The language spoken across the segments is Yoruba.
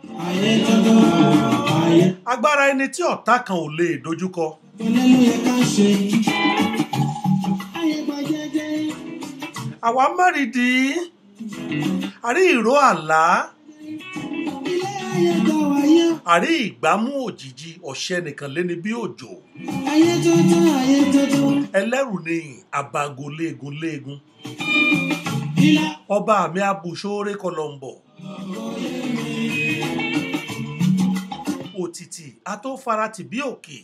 ayé tọ́tọ́ ayé agbára ẹni tí ọ̀tá kan ò lè dojúkọ tọ́lẹ́ ló yẹ ká ṣe. ayé gba jẹ́jẹ́ àwa mẹ́rìndì àrí ìró àlá ilé ayé gba wáyé. àrí ìgbámú òjijì ọ̀ṣẹ́ nìkan léni bí òjò ayé tọ́tọ́ ayé tọ́tọ́ ẹlẹ́rù ni àbàgò léegun léegun ilá ọba mi abùsóore kọlọmbọ òtítì atófaratì bí òkè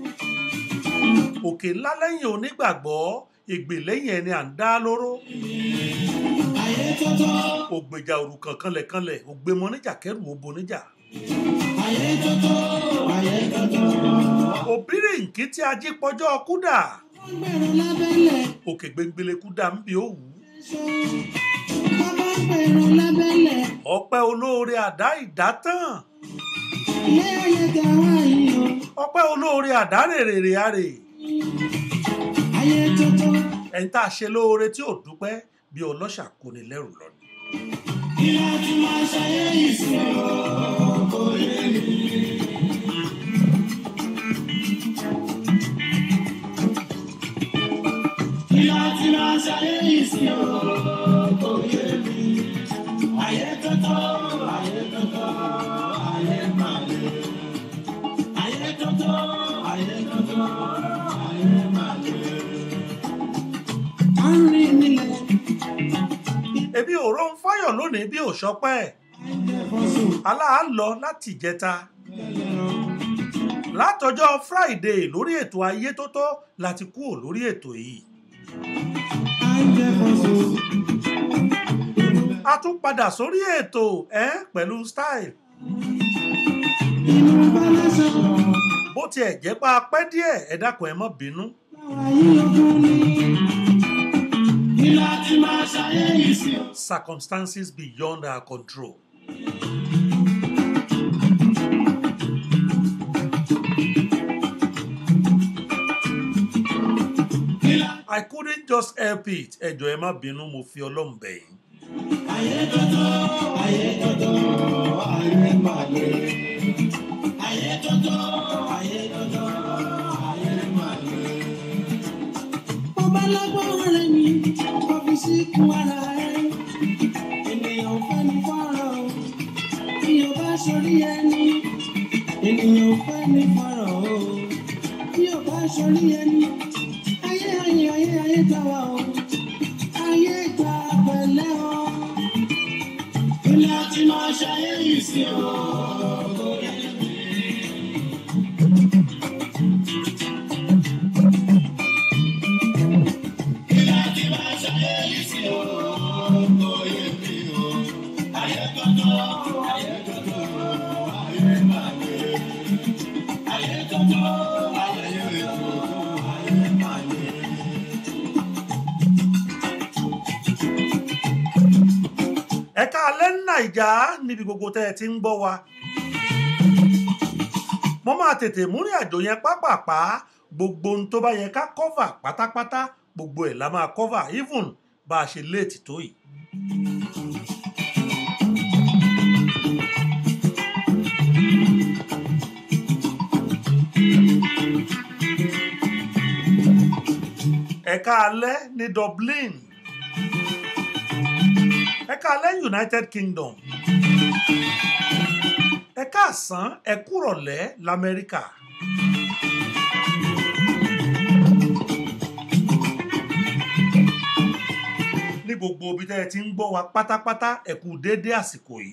òkè ńlá lẹ́yìn onígbàgbọ́ ègbè lẹ́yìn ẹni à ń dá lóró ayé tọ́tọ́ ògbèjà òrukàn kanlẹ̀kanlẹ̀ ògbémọ níjà kẹrù òbò níjà ayé tọ́tọ́ ayé tọ́tọ́. òbírè nkí tí ají pọjọ́ kúdà wọ́n gbèrò lábẹ́lẹ̀ òkè gbẹngbẹlẹ kúdà ń bí òwú ṣọ́ bàbá gbèrò lábẹ́lẹ̀ ọpẹ́ olóore àdá ìdátàn ilé ayé gba wáyé o. ọpẹ́ olóore àdá rèrèrè àrè ayé tọ́tọ́ ẹni tá a ṣe lóore tí ò dúpẹ́ bí ọlọ́ṣà kò ní lẹ́rù lọ ni. ilá tí máa ṣayé yìí sí o. kò yé mi. ilá tí máa ṣayé yìí sí o. kò yé mi. ayé tọ́tọ́ ayé tọ́tọ́ ayé máa lè. ayé tọ́tọ́ ayé tọ́tọ́ ayé máa lè. a ń rìn nílẹ̀. ebi òró ń fáyọ̀ lónìí bí òṣọpẹ́ aláà lọ láti ìjẹta látọjọ́ friday lórí ètò ayé tó tó láti kúrò lórí ètò yìí a tún padà sórí ètò ẹ pẹ̀lú style bó tiẹ̀ jẹ́ pa pẹ́ díẹ̀ ẹ dákun ẹ má bínú circumstances beyond our control. I couldn't just help it. Ẹ jọ̀ọ́ ẹ má bínú mo fi Ọlọ́run bẹ̀ yín. Ọba lágbọ́n rẹ̀ mi, kò fi síkú ara rẹ̀. Ènìyàn ò fẹ́ ní fọ́rọ̀ o, bí o bá ṣorí ẹni. Ènìyàn ò fẹ́ ní fọ́rọ̀ o, bí o bá ṣorí ẹni. Ayé ayé ayé ayé ta wa o, ayé ta pẹ̀lẹ́ o. Ilé àti máa ṣayé yìí sí o. Ilé àti máa ṣayé yìí sí o. Oyè mi o. Ayé tọ́tọ́, ayé tọ́tọ́, ayé máa lè. Ayé tọ́tọ́, ayé tọ́tọ́, ayé máa lè. Ẹ̀ka alẹ́ ní Nàìjà níbi gbogbo tẹ́ ẹ ti ń gbọ́ wa. Mo máa tètè múrin àjò yẹn pápápá gbogbo ohun tó bá yẹ ká cover pátápátá gbogbo ẹ̀ la máa cover even bá a ṣe léètì tó yìí. Ẹ̀ka alẹ́ ní Dublin. Ẹ̀ka alẹ́ United Kingdom. Ẹ̀ka àsán ẹ̀kúrọ̀lẹ́ l'Amẹ́ríkà. Ní gbogbo ibi tẹ́ ẹ ti ń gbọ́ wa pátápátá ẹ kú déédé àsìkò yìí.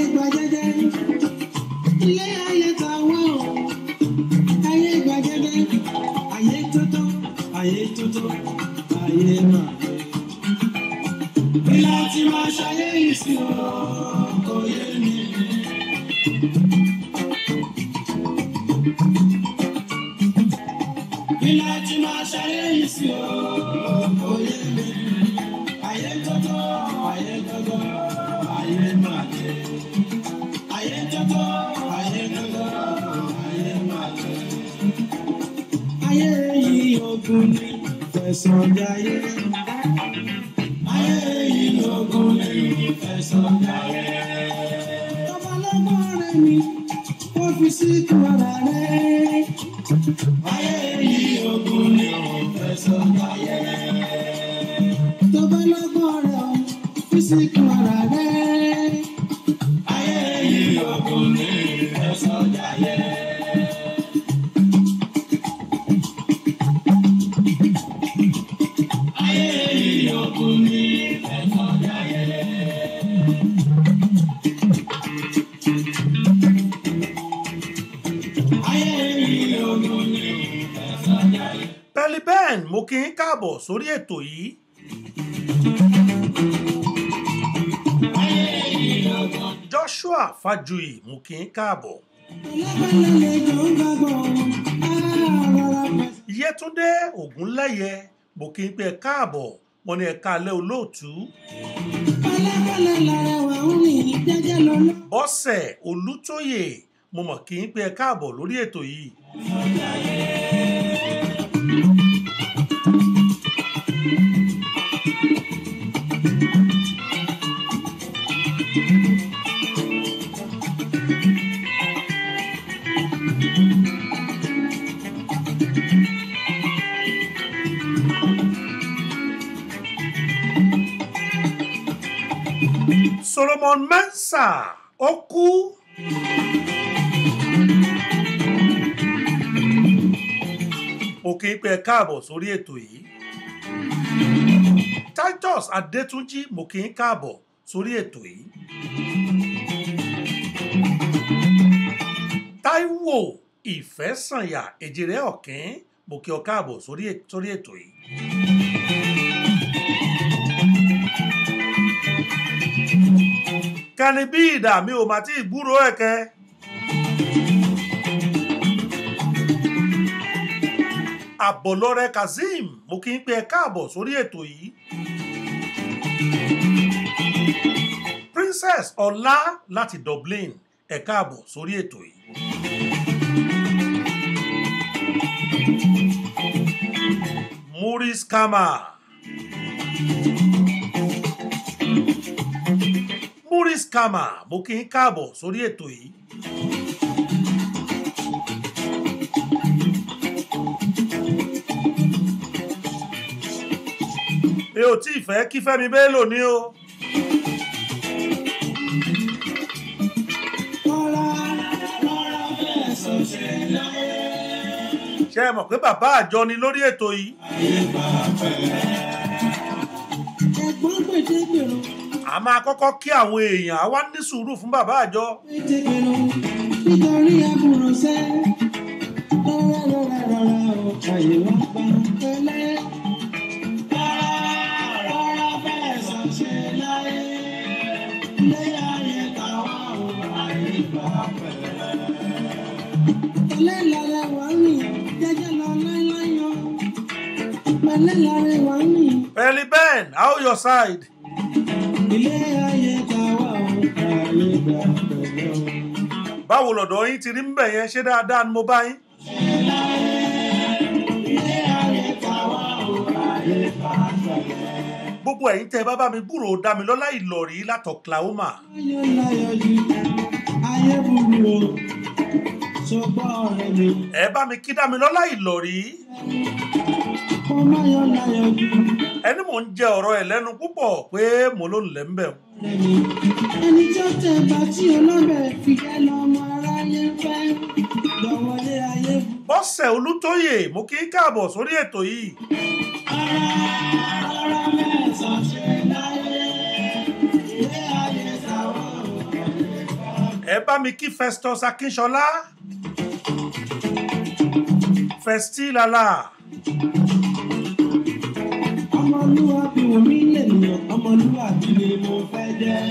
gba jẹ́jẹ́ ilé ayé ta wá o ayé gba jẹ́jẹ́ ayé tótó ayé tótó ayé máa lè. bí láti máa ṣayé yìí sí o kò yé mi. bí láti máa ṣayé yìí sí o kò yé mi. ayé tótó ayé tótó ayé máa lè. ayé tótó ayé tótó ayé máa lè. ayé yìí ogun ni fẹ̀sọ̀ jayé. ayé yìí ogun ni fẹ̀sọ̀ jayé. babalọ́gbọ́n rẹ̀ mi ó fi síkú ara rẹ̀. ayé yìí ogun ni fẹ̀sọ̀ jayé. babalọ́gbọ́n rẹ̀ ó fi síkú ara rẹ̀. ayé yìí ogun ni fẹ̀sọ̀ jayé. ayé yìí ogun ni fẹ̀sọ̀ jayé. ayé yìí ogun ni fẹ̀sọ̀ jayé. pẹ̀lú ben mo kí n káàbọ̀ sórí ètò yìí ayé yìí ogun. joshua fájuyì mo kí n káàbọ̀ yẹtúndé ògúnlẹyẹ mo kí n pé ẹ káàbọ̀ mo ní ẹ káalẹ́ olóòtú bọ́sẹ̀ olútóyè mo mọ̀ kí n pé ẹ káàbọ̀ lórí ètò yìí solomon mensa ó kú mo kí n pé ẹ káàbọ̀ sórí ètò yìí titus adétúnjì mo kí n káàbọ̀ sórí ètò yìí taiwo ìfẹ́sànyà èjìrẹ́ ọ̀kín mo kí ọ káàbọ̀ sórí è- sórí ètò yìí. kẹni bí ìdá mi ò mà tí ì gbúròó ẹ̀kẹ́. àbọ̀lọ́rẹ́ kazeem mo kí n pé ẹ káàbọ̀ sórí ètò yìí. princess ọlá láti dublin ẹ káàbọ̀ sórí ètò yìí. maurice kama maurice kama mo kí n káàbọ̀ sórí ètò yìí. mi ò tí ì fẹ́ kí fẹ́mi bello ní o. ṣé ẹ mọ̀ pé bàbá àjọ ni lórí ètò yìí. Ẹ̀gbọ́n gbèdégbèrò, a máa kọ́kọ́ kí àwọn èèyàn á wá ní sùúrù fún bàbá àjọ. gbèdégbèrò, nítorí àbúrò sẹ́. Rárá rárá rárá o, àyè wá gba pẹ́lẹ́. Rárá rárá bẹ́ẹ̀ sọ ṣe láyé. Ilé ayé tàwa o, àyè gba pẹ́lẹ́. Pẹ̀lẹ́ lára wà ní jẹ́jẹ́ lọ láíláyọ̀. Pẹ̀lẹ́ lára wà ní. Pelly Ben, how your side? Ilé ayé tàwa o, àyè gba pẹ́lẹ́ o. báwo lọ̀dọ̀ yín ti rí ń bẹ̀ yẹn ṣé dáadáa ni mo bá yín. gbogbo ẹ̀yin tẹ́ ẹ bá bá mi gbúrò Dámilọ́lá Ìlọ̀rí láti Oklahoma. ẹ bá mi kí Dámilọ́lá Ìlọ̀rí. ẹni mò ń jẹ ọ̀rọ̀ ẹ̀ lẹ́nu púpọ̀ pé mo ló ń lẹ̀ ń bẹ̀ o. Ẹni tó tẹ̀ bá tí ọlọ́bẹ̀ fi jẹ́ lọ́mọ aráyé fẹ́. Lọ́wọ́lé ayé bu. bọ́sẹ̀ olútóyè mo kí í káàbọ̀ sórí ètò yìí. Ara mẹ́sàn-án ṣe láyé. Ilé ayé tàwọn ò ẹ bá mi kí festus akínṣọlá festi lala ọmọlúwàbí wò mí lènìyàn ọmọlúwàbí ni mo fẹ́ jẹ́.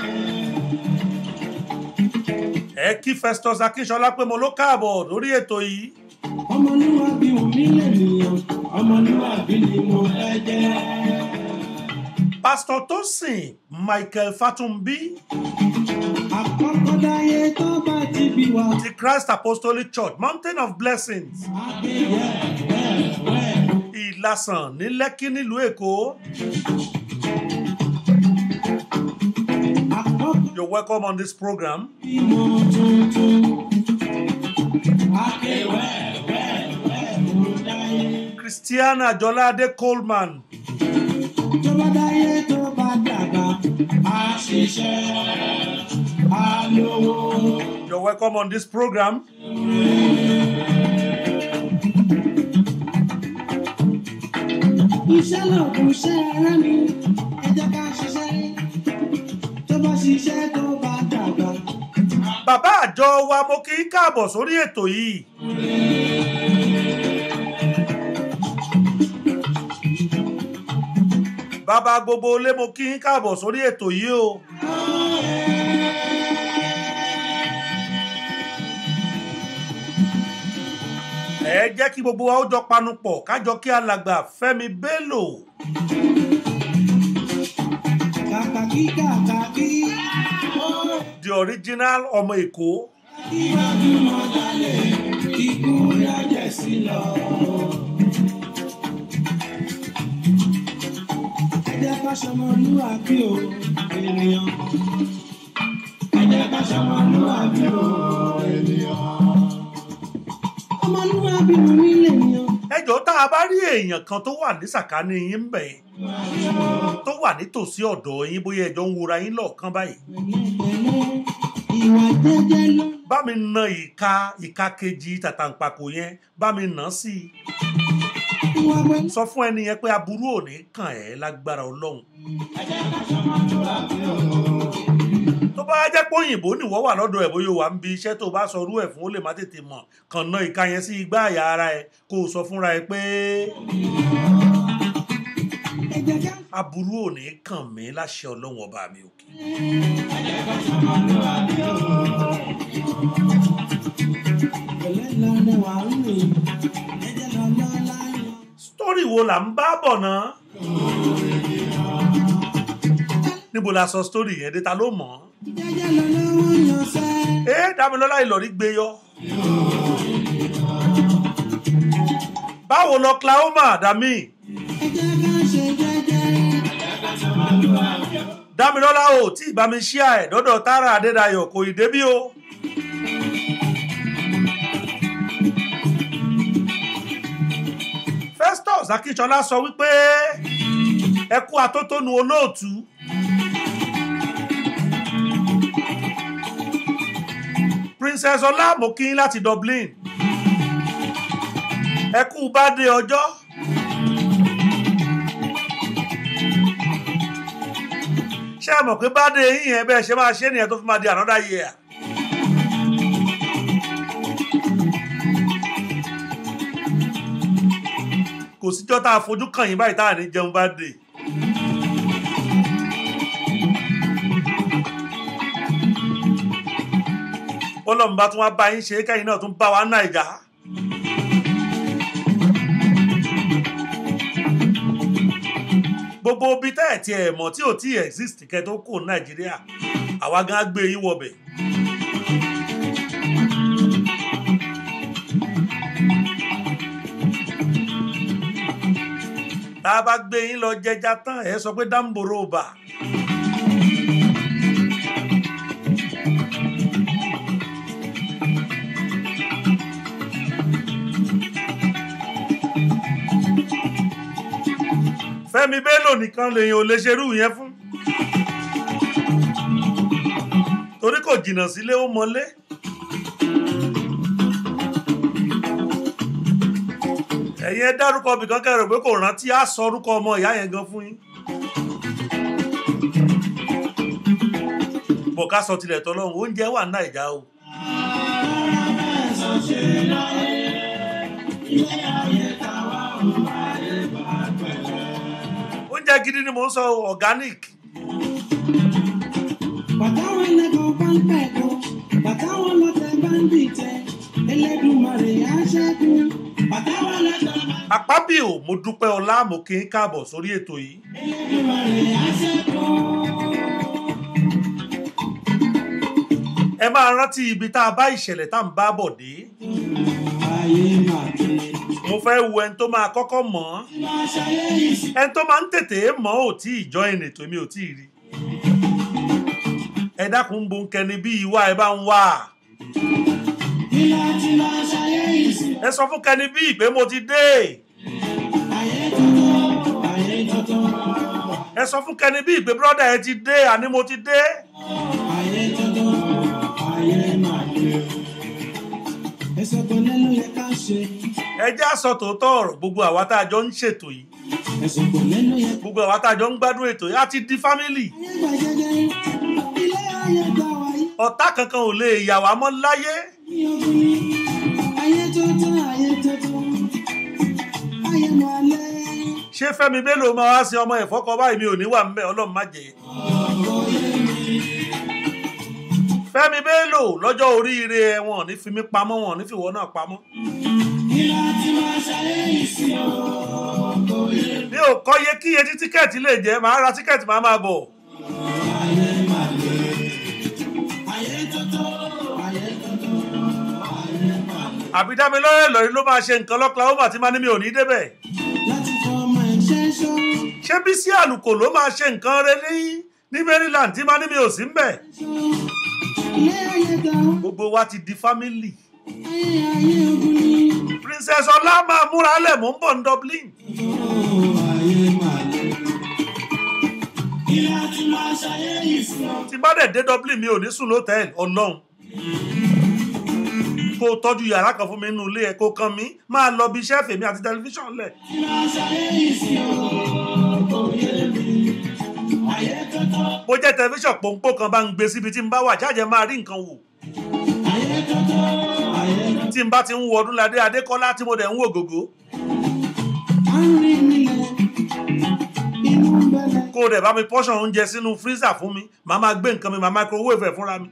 ẹ kí festus akínṣọlá pé mo ló káàbọ̀ lórí ètò yìí ọmọlúwàbí wò mí lènìyàn ọmọlúwàbí ni mo fẹ́ jẹ́. pásítọ̀ tósìn michael fatumbi àkọ́kọ́ dáyé tó bá ti bí wa. ti christ apostolic church mountain of blessings àgbéyẹ̀ bẹ́ẹ̀ bẹ́ẹ̀. ìlasàn ní lẹ́kí nílùú èkó àkọ́kọ́ you're welcome on this program bímọ tuntun. àgbéwẹ̀ bẹ́ẹ̀ bẹ́ẹ̀ ló dáyé. christiana jọládé coleman tó bá dáyé tó bá dàgbà á ṣiṣẹ́ á lówó. you're welcome on this program iṣẹ́ lòkùn iṣẹ́ ara mi ẹ jẹ́ ká ṣiṣẹ́ tó bá ṣiṣẹ́ tó bá dàgbà. bàbá àjọ wa mo kí í káàbọ̀ sórí ètò yìí bàbá gbogbo ilé mo kí í káàbọ̀ sórí ètò yìí o ẹ jẹ́ kí gbogbo wa ó jọ panupọ̀ kájọ kí alàgbà fẹ́mi bello kàkà kí kàkà kí ó the original ọmọ èkó kí wájú mọ́ dalẹ̀ kíkú yájẹ̀ sí lọ. ẹ jẹ́ ká ṣọmọlúwàbí o ènìyàn. ẹ jẹ́ ká ṣọmọlúwàbí o ènìyàn. ọmọlúwàbí mo ní lènìyàn. ẹjọ́ tá a bá rí èèyàn kan tó wà ní sàkání yín ń bẹ̀ tó wà nítòsí ọ̀dọ̀ yín bóyá ẹjọ́ ń wora yín lọ́ọ̀kan báyìí pẹ̀lẹ́pẹ̀lẹ́ ìwà jẹ́jẹ́ ló. bá mi na ìka ìka kejì tàtàǹpàkò yẹn bá mi nà á sí i ìwà pẹ̀lú. sọ fún ẹni yẹn pé aburú ò ní kàn ẹ́ lágbára ọlọ́run tó bá jẹ́ pé òyìnbó nìwọ́ wà lọ́dọ̀ ẹ̀ bóyá wà ń bi iṣẹ́ tó bá sọ irú ẹ̀ fún ó lè má tètè mọ̀ kàn ná ìka yẹn sí igbá àyà ara ẹ̀ kó o sọ fúnra ẹ pé ẹ jẹ́ ká aburú ò ní kàn mí láṣẹ ọlọ́run ọba mi òkè. pẹ̀lẹ́ lọ́nà wà ń rìn ẹ̀jẹ̀ lọ́nà láyọ̀. sítórì wo là ń bá bọ̀ náà níbo la sọ sítórì yẹn dé ta ló mọ̀ ọ́ jẹ́jẹ́ lọ́nà wọ́n yàn sẹ́. ẹ dámilọ́lá ìlọrí gbé yọ. báwo lọ Oklahoma dami ẹ jẹ́ ká ṣe jẹ́jẹ́. dámilọ́lá ò tí ì bá mi ṣíà ẹ̀ dọ́dọ̀ Tara Adédayọ̀ kò ì débí o. Festus Akínsọlá sọ wípé ẹ kú atótónu olóòtú. Princess Ọlá Mokin láti Dublin ẹ kú bádé ọjọ́. ṣé ẹ mọ̀ pé bádé yín yẹn bẹ́ẹ̀ ṣe máa ṣe é nìyẹn tó fi máa di another year. kò síjọ́ tá a fojú kàn yín báyìí tá à ní jẹun bá dé. bọ́lọ́mù bá tún wá bá yín ṣe é kẹ́yìn náà tún bá wa nàìjà. gbogbo ibi tẹ́ ẹ̀ tí ẹ̀ mọ̀ tí ò tí exist kẹ́ tó kù nàìjíríà àwa gan á gbé yín wọbẹ̀. tá a bá gbé yín lọ jẹja tán ẹ sọ pé dáńbòrò bà. Fẹ́mi Bello nìkan lèyìn ò lè ṣerú yẹn fún torí kò jìnnà sílé ó mọlé. ẹ̀yin ẹ dárúkọ bìkan kẹrò pé kò rántí á sọ orúkọ ọmọ ìyá yẹn gan fún yín. bọ̀ ká sọ tilẹ̀ tọ́lọ́run oúnjẹ wà ní nàìjà o oúnjẹ gidi ni mò ń sọ o, organic bàtà wọn lẹ́kọ̀ọ́ bá ń pẹ̀kọ́ bàtà wọn lọ́tẹ̀ bá ń dìtẹ̀ Elédùmarè á ṣẹ́gun bàtà wọn lẹ́kọ̀ọ́ bá àpábíò mo dúpẹ́ ọlá mo kí n káàbọ̀ sórí ètò yìí Elédùmarè á ṣẹ́gun. ẹ máa rántí ibi tá a bá ìṣẹ̀lẹ̀ tá à ń bá bọ̀ dé ayé máa ké mo fẹ́ wo ẹni tó máa kọ́kọ́ mọ̀ ọ́ máa ṣayé ìsì ẹni tó máa ń tètè mọ̀ ọ́ ò tí ì jọ ẹnì tó mi ò tí ì rí ẹ dákun ń bo nkẹni bí ìwà ẹ bá ń wà kí láti máa ṣayé ìsì ẹ sọ fún kẹni bí ìpè mo ti dé ayé tuntun ayé tuntun ẹ sọ fún kẹni bí ìpè bírọ́dà ẹ ti dé àní mo ti dé ayé tuntun ayé máa ké ẹsẹ̀ tó lẹ́nu yẹ ká ṣe ẹ jẹ́ àsọ tòótọ́ ọ̀rọ̀ gbogbo àwa tá a jọ ń ṣètò yìí ẹsẹ̀ tó lẹ́nu yẹ gbogbo àwa tá a jọ ń gbádùn ètò yìí á ti di fámìlì ayé gbà jẹjẹ ilé ayé gbà wáyé. ọ̀tá kankan ò lè yà wá mọ́ láyé Ní ogun ni ayé tuntun ayé tuntun ayé máa lé ṣé Fẹ́mi Bello máa wá sí ọmọ ẹ̀fọ́kọ báyìí mi ò ní wà ńbẹ̀ Ọlọ́run má jẹ́ Fẹ́mi Bello lọ́jọ́ oríire ẹ wọn ò ní fi mí pamọ́ wọn ò ní fi ìwọ náà pamọ́ kí láti máa ṣayé ìsìn ọkọ̀ yẹn. mi ò kọ́yé kí iye tí tíkẹ́ẹ̀tì lè jẹ́ màá ra tíkẹ́ẹ̀tì màá máa bọ̀ ayé máa lé ayé tuntun ayé tuntun ayé máa lé. àbí dámilọ́rẹ́ lọ́rí ló máa ṣe nǹkan lọ́kùnrin ó tí máa ní mi ò ní débẹ̀ láti fọ ọmọ ẹ̀ṣẹ́ ṣọ́ ṣé Bísí Àlùkò ló máa ṣe nǹkan rẹ ní ní Maryland tí máa ní mi ò sí ńbẹ̀ ṣọ́ ilé ayé gbà wá gbogbo wa ti di fámìlì ayé ayé ogun ni Princess Ọlá máa múra lẹ̀ mò ń bọ̀ ní Dublin ayé máa lé kí láti máa ṣayé ìsìn ọkọ̀. tí bá dẹ̀ dé Dublin mi ò ní sùn lótẹ́ẹ̀lì Ọlọ́run kó o tọ́jú yàrá kan fún mi nínú ilé ẹ̀ kó kan mi máa lọ bí iṣẹ́ fèmí àti tẹlifíṣàn lẹ̀ bó jẹ́ tẹlifíṣàn pòǹpò kan bá ń gbé síbi tí n bá wà jáde máa rí nǹkan wò tí n bá ti ń wo Ọdúnládé Adékọ́lá tí mo dẹ̀ ń wò gògó kó o dẹ̀ bá mi pọ́ṣọ̀n oúnjẹ sínú freezer fún mi màá máa gbé nǹkan mi màá microwave ẹ̀ fúnra mi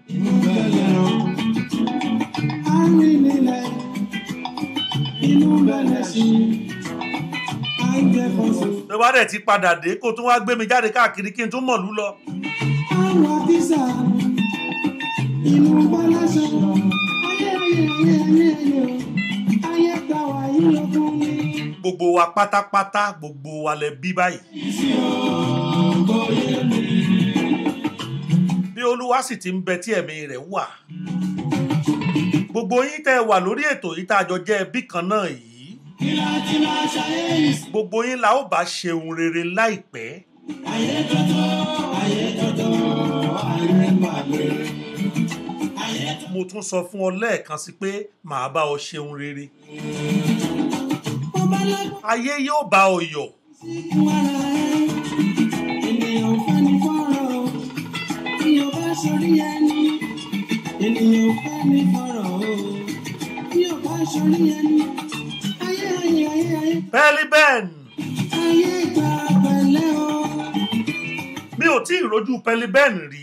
tó bá dẹ̀ ti padà dé kó o tún wá gbé mi jáde káàkiri kí n tún mọ̀lú lọ gbogbo wa pátápátá gbogbo wa lẹ bí báyìí bí olúwa sì ti ń bẹ tí ẹ̀mí rẹ̀ wà gbogbo yín tẹ́ ẹ wà lórí ètò yìí tá a jọ jẹ́ ẹbí kan náà yìí gbogbo yín la ó bá ṣeun rere láìpẹ́ mo tún sọ fún ọ lẹ́ẹ̀kan sí pé màá bá ọ ṣeun rere ayé yóò bá ọ yọ̀ Ènìyàn fẹ́ ni fọ́rọ̀ o, bí o bá sọrí ẹni. Ènìyàn fẹ́ ni fọ́rọ̀ o, bí o bá sọrí ẹni. Ayé ayé ayé ayé, bẹ́ẹ̀lí bẹ́ẹ̀n ayé gba pẹ̀lẹ́ o. mi ò tí ì rojú pẹ́lí bẹ́ẹ̀n rí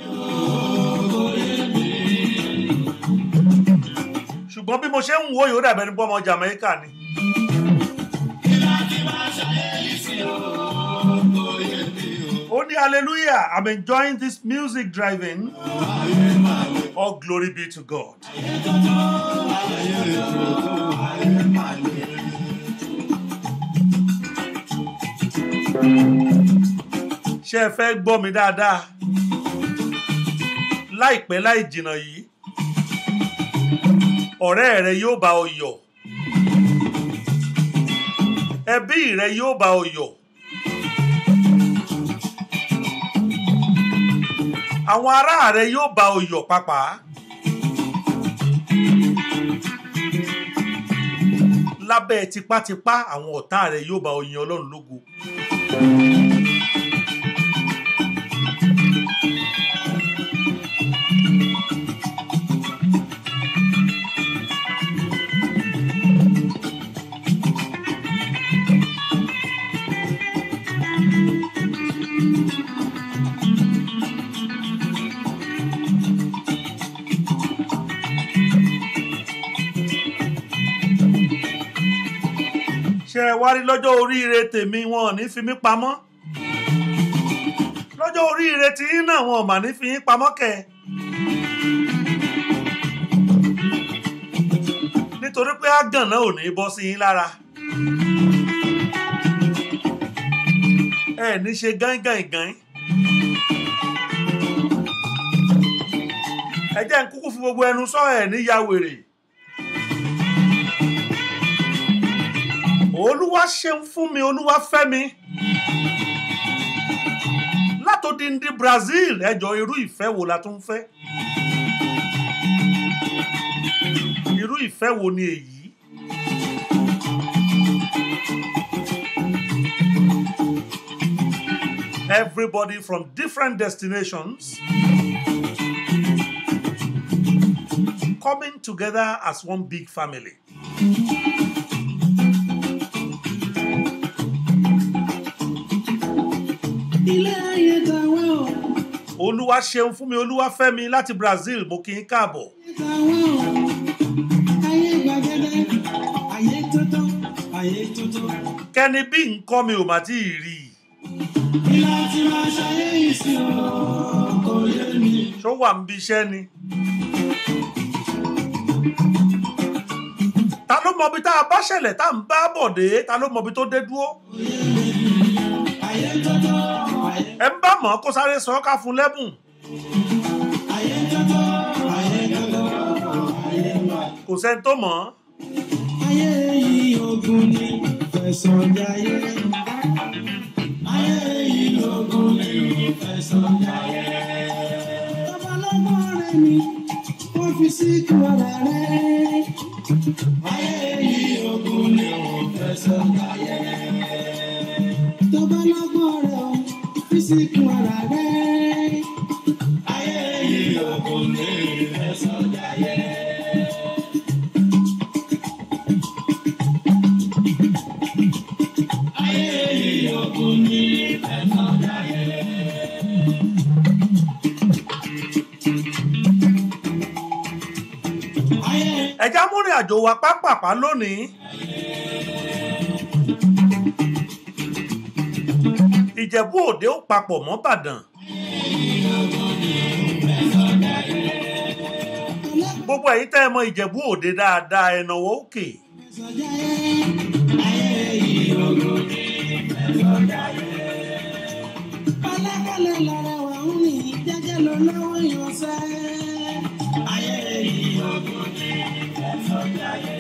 ṣùgbọ́n bí mo ṣe ń wo yóò dàbẹ́ ní pé ọmọ Jamaica ni ó ní hallelujah i'm enjoying this music driving all glory be to God. ṣé ẹ fẹ́ gbọ́ mi dáadáa láìpẹ́ láì jìnnà yìí ọ̀rẹ́ rẹ yóò bá ọ yọ̀ ẹbí rẹ yóò bá ọ yọ̀ àwọn ará rẹ yóò bá ọ yọ̀ pàápàá lábẹ́ tipátipá àwọn ọ̀tá rẹ yóò bá ọ yin Ọlọ́run lógo. ṣe ẹ wá rí lọ́jọ́ oríire tèmi wọn ò ní fi mí pamọ́ lọ́jọ́ oríire tí yín náà wọn ò mà ní fi yín pamọ́ kẹ̀ nítorí pé àgàn náà ò ní bọ́ sí yín lára ẹ ní ṣe gángan ẹ jẹ́ ń kúkú fi gbogbo ẹnu sọ ẹ̀ ní ya wèrè. olúwa ṣeun fún mi olúwa fẹ́ mi látòdìndí Brazil ẹjọ irú ìfẹ́ wo la tún fẹ́ irú ìfẹ́ wo ni èyí everybody from different destinations coming together as one big family. ilé ayé tàwa o olúwa ṣeun fún mi olúwa fẹ́ mi láti Brazil mo kí n káàbọ̀ tàwa o ayé gbàgede ayé tótó ayé tótó kẹ́ni bí nǹkan mi ò mà tí ì rí i ilé tí máa ṣayé yìí sí o kò yé mi. ṣó wà ń bí iṣẹ́ ni. ta ló mọbi tá a bá ṣẹlẹ̀ tá à ń bá bọ̀ dé ta ló mọbi tó dé dúró ayé tótó ayé ẹ ń bá mọ̀ kó sáré sọ ká fún lẹ́bùn ayé tótó ayé tótó ayé má. kò sẹ́ni tó mọ̀ ọ́. ayé yìí ogun ni fẹ̀sọ̀ jayé. ayé yìí ogun ni fẹ̀sọ̀ jayé. babalọ́gbọ́n rẹ̀ mi wọ́n fi síkú ara rẹ̀. ayé yìí ogun ni fẹ̀sọ̀ jayé. babalọ́gbọ́n rẹ̀ fi síkú ara rẹ̀. ayé yìí ogun ni fẹ̀sọ̀ jayé. ayé yìí ogun ni fẹ̀sọ̀ jayé. ayé ẹja múrin àjò wa pápápá lónìí. ìjẹ̀bú òde ó papọ̀ mọ́ Ìbàdàn. gbogbo ẹ̀yin tẹ́ ẹ mọ ìjẹ̀bú òde dáadáa ẹ nawọ́ òkè. Pálákálẹ̀ lára wà ń rìn jẹ́jẹ́ lọ lọ́wọ́ yọ̀ọ́sẹ́. Ayé yìí ọdún ní ẹ̀fọ́ jáyé.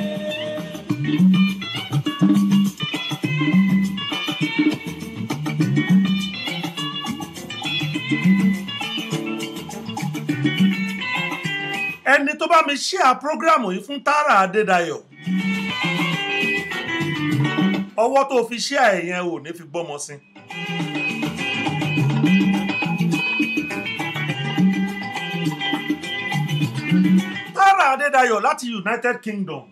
ẹni tó bá mi ṣíà prógrámù yìí fún Tààrà Adédayọ̀ ọwọ́ tó fi ṣíà ẹ̀ yẹn ò ní fi gbọ́mọ sí. Tààrà Adédayọ̀ láti United Kingdom.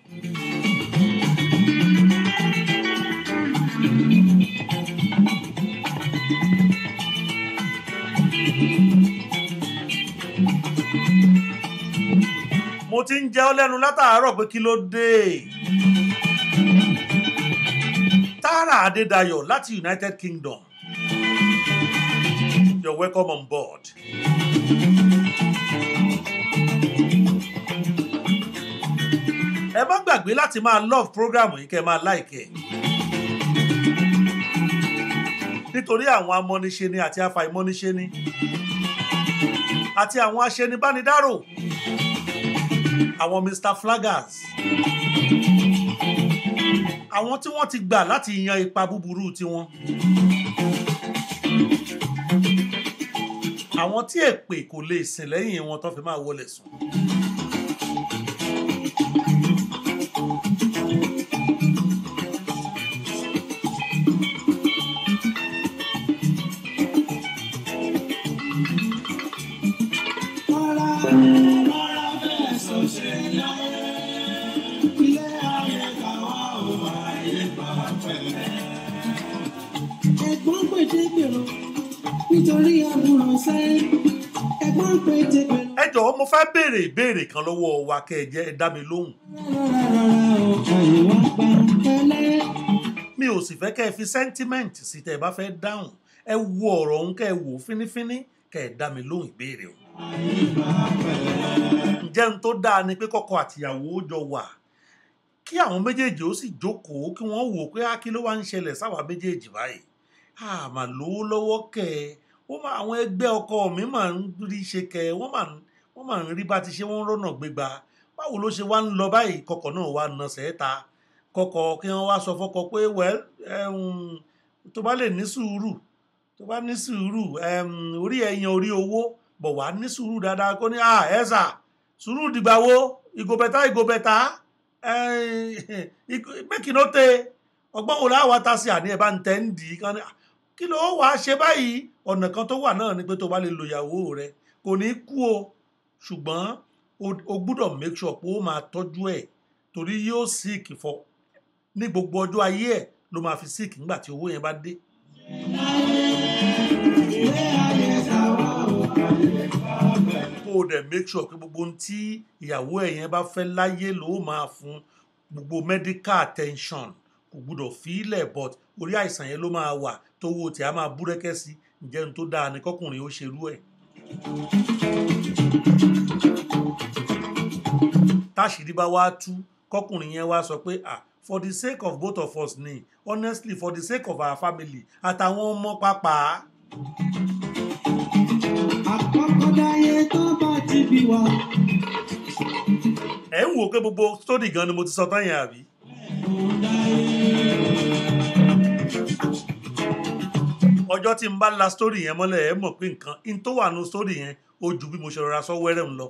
mo ti ń jẹ́ ọ lẹ́nu látàárọ̀ pé kí ló dé. Tààrà Adédayọ̀ láti United Kingdom. You're welcome on board. ẹ má gbàgbé láti máa love program yìí kẹ́ máa like ẹ̀. nítorí àwọn amọ́niṣe ni àti afàìmọ́niṣe ni àti àwọn aṣenibánidárò àwọn Mr Flaggers àwọn tí wọ́n ti gbà láti yan ipa búburú tiwọn àwọn tí èpè kò lè sìn lẹ́yìn wọn tó fi máa wọlé sùn. Rọra, rọra fẹ̀sọ̀ ṣe láyé. Ilé ayé tàwa ò ayé gbà pẹ̀lẹ́. Ẹ̀gbọ́n pète gbèrò nítorí àbúrò sẹ́. Ẹ̀gbọ́n pète gbèrò. ẹ jọ̀wọ́ mo fẹ́ béèrè ìbéèrè kan lọ́wọ́ wa kẹ́ ẹ jẹ́ ẹ dá mi lóhùn. Rọra rọra o, ayé wa gbà pẹ̀lẹ́. mi ò sì fẹ́ kẹ́ ẹ fi sentiment sí tẹ́ ẹ bá fẹ́ dáhùn ẹ wo ọ̀rọ̀ ọ̀hún kẹ́ ẹ wò ó fínífíní kẹ́ ẹ dá mi lóhùn ìbéèrè o. ǹjẹ́ n tó dáa ni pé kọ́kọ́ àtìyàwó jọ wà kí àwọn méjèèjì ó sì jókòó kí wọ́n wò ó pé á kí ló wá ń ṣẹlẹ̀ sáwà méjèèjì báyìí àmà lówó lọ́wọ́ kẹ́ ẹ ó máa àwọn ẹgbẹ́ ọkọ mi máa ń rí ṣe kẹ́ ẹ wọ́n máa ń wọ́n máa ń rí bá ti ṣe wọ́n rọ́nà gbégbá báwo ló ṣe wá ń lọ báyìí kọkọ̀ náà wá na sẹ́ẹ̀ta kọkọ̀ kí wọ́n wá sọ fọ́kọ pé wẹ́l tó bá lè ní sùúrù tó bá ní sùúrù em, orí ẹ̀yàn orí owó bọ̀ wá ní sùúrù dáadáa kó ní à ẹ̀ sà sùúrù dìgbà wo ìgò bẹ̀tà ìgò bẹ̀tà mẹ́kì ló tẹ ọgbọ́n wo láwa ta sí àní ẹ̀ bá ń tẹ́ ń dì í kan ní "Ah, kí ló wàá ṣe báyìí ọ̀nà kan tó wà náà ni pé tó bá lè lo ìyàwó rẹ kò ní kú o ṣùgbọ́n o- o gbúdọ̀ make sure pé ó máa tọ́jú ẹ̀ torí yóò sick fọ ní gbogbo ọjọ́ ayé ẹ̀ ló máa fi sick nígbà tí owó yẹn bá dé. kó o dẹ̀ make sure pé gbogbo ohun tí ìyàwó ẹ̀ yẹn bá fẹ́ láyé ló máa fún gbogbo medical attention kò gbúdọ̀ fílẹ̀ but orí àìsàn yẹn ló máa wà tówó tí a máa búrẹ́kẹ́ sí ǹjẹ́ ohun tó dáa ni kọkùnrin ó ṣerú ẹ̀. táṣìírí bá wá tú kọkùnrin yẹn wá sọ pé ah for the sake of both of us ni honestly for the sake of our family àtàwọn ọmọ pàápàá àkọ́kọ́ dáyé tó bá ti bí wa. ẹ̀ ń wò ó pé gbogbo story gan ni mo ti sọ tán yẹn àbí. ọjọ́ tí n bá la story yẹn mọ́lẹ̀ ẹ mọ̀ pé nǹkan in tó wà nù story yẹn ó ju bí mo ṣe rọra sọ wẹ́rẹ́ ń lọ.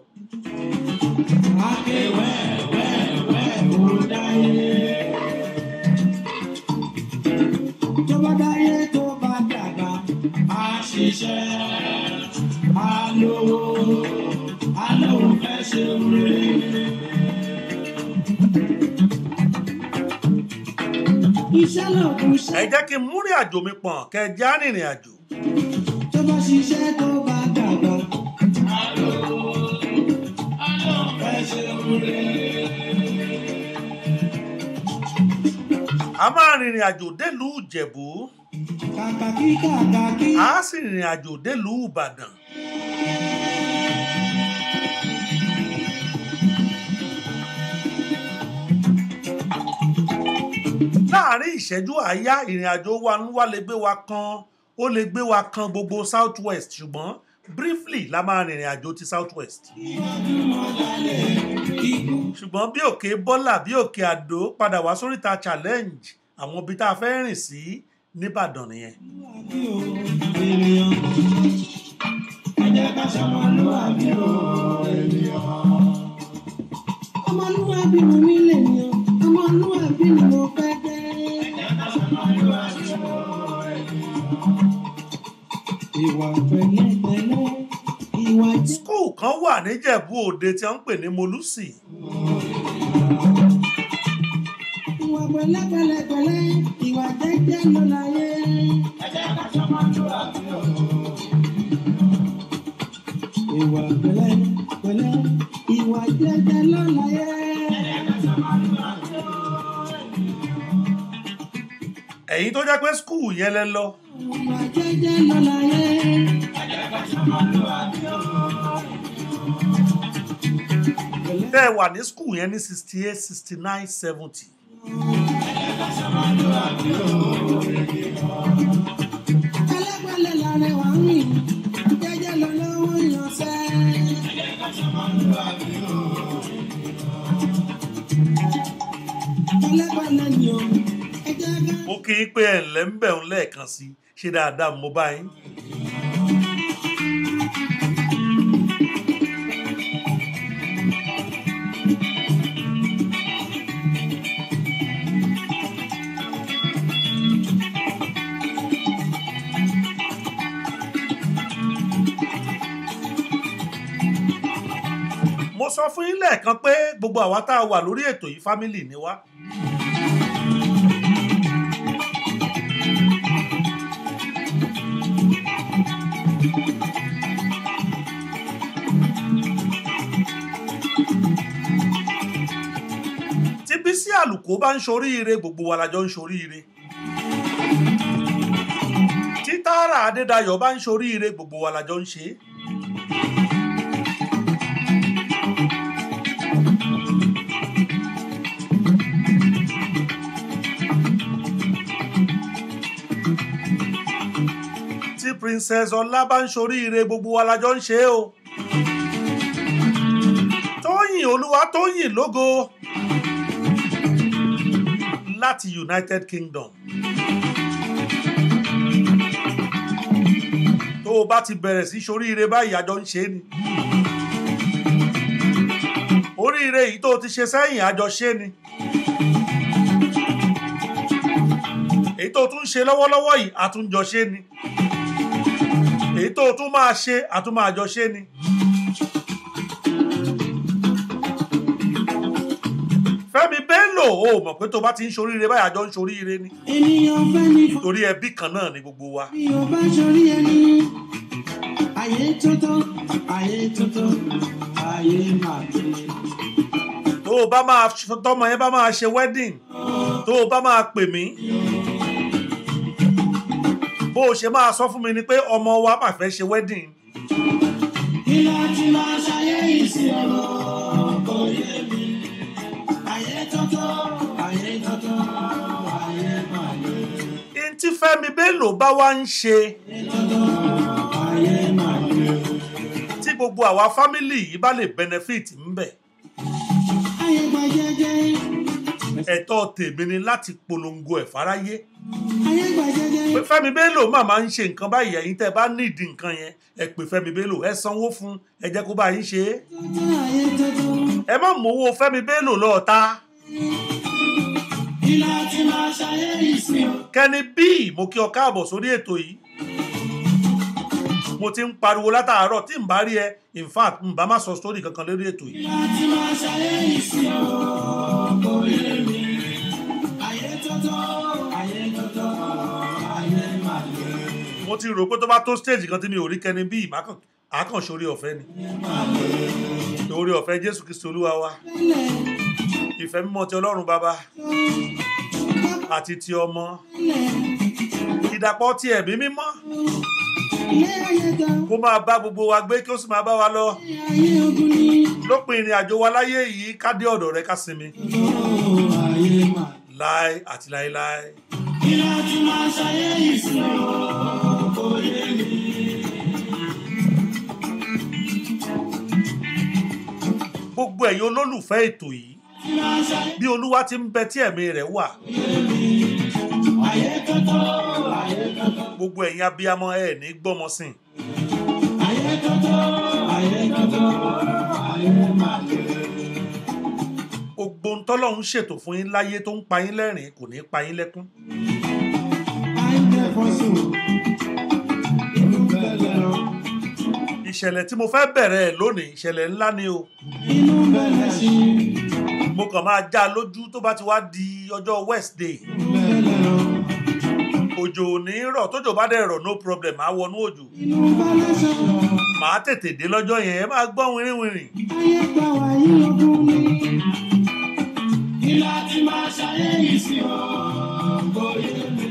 tó bá dáyé tó bá dàgbà á ṣiṣẹ́ á lówó á lóun fẹ́ ṣe rere. iṣẹ́ lòkùn ṣe ẹ jẹ́ kí n múrìn àjò mi pọ̀n kẹ́ ẹ já rìnrìn àjò. tó bá ṣiṣẹ́ tó bá dàgbà á lówó á lóun fẹ́ ṣe rere. a máa rìnrìn àjò délùú ìjẹ̀bú kàkà kí kàkà kí. a sì rìnrìn àjò délùú ìbàdàn. láàárín ìṣẹ́jú àáyá ìrìn àjò wa ń wá lè gbé wa kan ó lè gbé wa kan gbogbo south west ṣùgbọ́n briefly la máa rìnrìn àjò ti south west. ṣùgbọ́n bí òkè bọ́là bí òkè àdó padà wá sóríta challenge àwọn ibi tá a fẹ́ rìn sí nìbàdàn nìyẹn. ọmọlúwàbí mo ní lè ní ọ ọmọlúwàbí ni mo fẹ́ jẹ́. ìwà pẹ̀lẹ́pẹ̀lẹ́ ìwà jẹ́. skul kan wà níjẹ̀bú òde tí wọ́n ń pè ní molúsì ìwà pẹ̀lẹ́pẹ̀lẹ́pẹ̀lẹ́ ìwà jẹ́jẹ́ ló láyé. ìwà pẹ̀lẹ́pẹ̀lẹ́ ìwà jẹ́jẹ́ ló láyé. ẹ̀yin tó jẹ́ pé skul yẹn lẹ lọ ìwà jẹ́jẹ́ ló láyé. tẹ́ ẹ wà ní skul yẹn ní sixty eight sixty nine seventy pẹ̀lẹ́pẹ̀lẹ́ làrẹ wà ń rìn jẹ́jẹ́ lọ lọ́wọ́ ìyànṣẹ́. pẹ̀lẹ́pẹ̀lẹ́ ni o ẹ jẹ́ ká. mo kí i pé ẹ̀ ǹlẹ́ ń bẹ̀ ń lẹ́ẹ̀kan sí i ṣe dáadáa mo bá yín. mo sọ fún yín lẹ́ẹ̀kan pé gbogbo àwa tá a wà lórí ètò yìí fámìlì ni wá. tí bísí àlùkò bá ń ṣoríire gbogbo wa la jọ ń ṣoríire. Sarah Adédayọ̀ bá ń ṣoríire gbogbo wa la jọ ń ṣe é. tí princess ọlá bá ń ṣoríire gbogbo wa la jọ ń ṣe é o. tóyìn olúwa tóyìn lógo láti united kingdom. tó o bá ti bẹ̀rẹ̀ sí ṣoríire báyìí àjọ ń ṣe é ni. oríire yìí tó o ti ṣe sẹ́yìn àjọ ṣe é ni. èyí tó o tún ṣe lọ́wọ́lọ́wọ́ yìí àtúnjọ ṣe é ni èyí tó o tún máa ṣe àtúnmáàjọ ṣe ni. Fẹ́mi Bello o mọ̀ pé tó bá ti ń ṣoríire báyìí àjọ ń ṣoríire ni ènìyàn fẹ́ ní fọ́ torí ẹbí kan náà ni gbogbo wa. bí o bá ṣorí ẹni ayé tuntun ayé tuntun ayé máa gbé. tó o bá máa tọmọ yẹn bá máa ṣe wedding tó o bá máa pè mí bó o ṣe máa sọ fún mi ni pé ọmọ wa máa fẹ́ ṣe wedding kí láti máa ṣayé yìí sí ọ̀rọ̀ kò yé mi. ayé tuntun ayé tuntun ayé máa gbé. n tí Fẹ́mi Bello bá wá ń ṣe ayé tuntun ayé máa gbé. tí gbogbo àwa fámìlì yìí bá lè benefit ńbẹ̀ ayé gba jẹ́jẹ́ ẹ̀tọ́ tèmi ni láti polongo ẹ̀ fáráyé. ayé gba jẹ́jẹ́. pé Fẹ́mi Bello máa máa ń ṣe nǹkan báyìí ẹ̀yin tẹ́ bá nídìí nǹkan yẹn ẹ pè Fẹ́mi Bello ẹ sanwó fún ẹ jẹ́ kó bá yín ṣe é tuntun ayé tuntun. ẹ má mówó Fẹ́mi Bello lọ́ọ̀ta kí láti máa ṣayé yìí sí ọ. Kenny B mo kí ọ káàbọ̀ sórí ètò yìí mo ti ń pariwo látàárọ̀ tí n bá rí ẹ in fact n bá má sọ sórí kankan lórí ètò yìí láti máa ṣayé yìí sí ọ kò yé mi. ayé tuntun ayé tuntun ayé máa gbé. mo ti rò pé tó bá tó stage kan tí mi ò rí Kenny B mákàn àákàn sórí ọ̀fẹ́ ni orí ọ̀fẹ́ Jésù Kristi Olúwa wa tẹ́lẹ̀ ìfẹ́ mímọ́ ti Ọlọ́run bàbá tó àti ti ọmọ tẹ́lẹ̀ ìdàpọ̀ ti ẹ̀mí mímọ́ ilé ayé ga kó máa bá gbogbo wa gbé kí ó sì máa bá wa lọ ayé ogun ni. lópin ìrìn àjò wa láyé yìí ká dé ọ̀dọ̀ rẹ ká sinmi tuntun ayé máa. láé àti láéláé kí láti máa ṣayé yìí sí ọ kò yé mi. gbogbo ẹ̀yin olólùfẹ́ ètò yìí kí máa ṣayé bí olúwa ti ń bẹ tí ẹ̀mí rẹ̀ wà ayé tuntun ayé tuntun. gbogbo ẹ̀yin abiyamọ ẹ̀ ní gbọ́mọ sìn ayé tuntun ayé tuntun ayé máa gbé. gbogbo ń tọ́lọ́run ṣètò fún yín láyé tó ń pa yín lẹ́rìn kò ní pa yín lẹ́kún ayé fọ́sùn inú bẹ̀rẹ̀ o ìṣẹ̀lẹ̀ tí mo fẹ́ bẹ̀rẹ̀ ẹ̀ lónìí ìṣẹ̀lẹ̀ ńlá ni o inú bẹ̀rẹ̀ sí mo kàn máa já a lójú tó bá ti wá di ọjọ́ Wednesday bẹ̀rẹ̀ o òjò ò ní rọ̀ tójò bá dẹ̀ rọ̀ no problem á wọnú òjò inú bẹ̀rẹ̀ sọ̀rọ̀ màá tètè dé lọ́jọ́ yẹn ẹ máa gbọ́ wìrìwìrì ayé gbà wá yí ogun ni. kí láti máa ṣayé yìí sí ọ kò yé mi.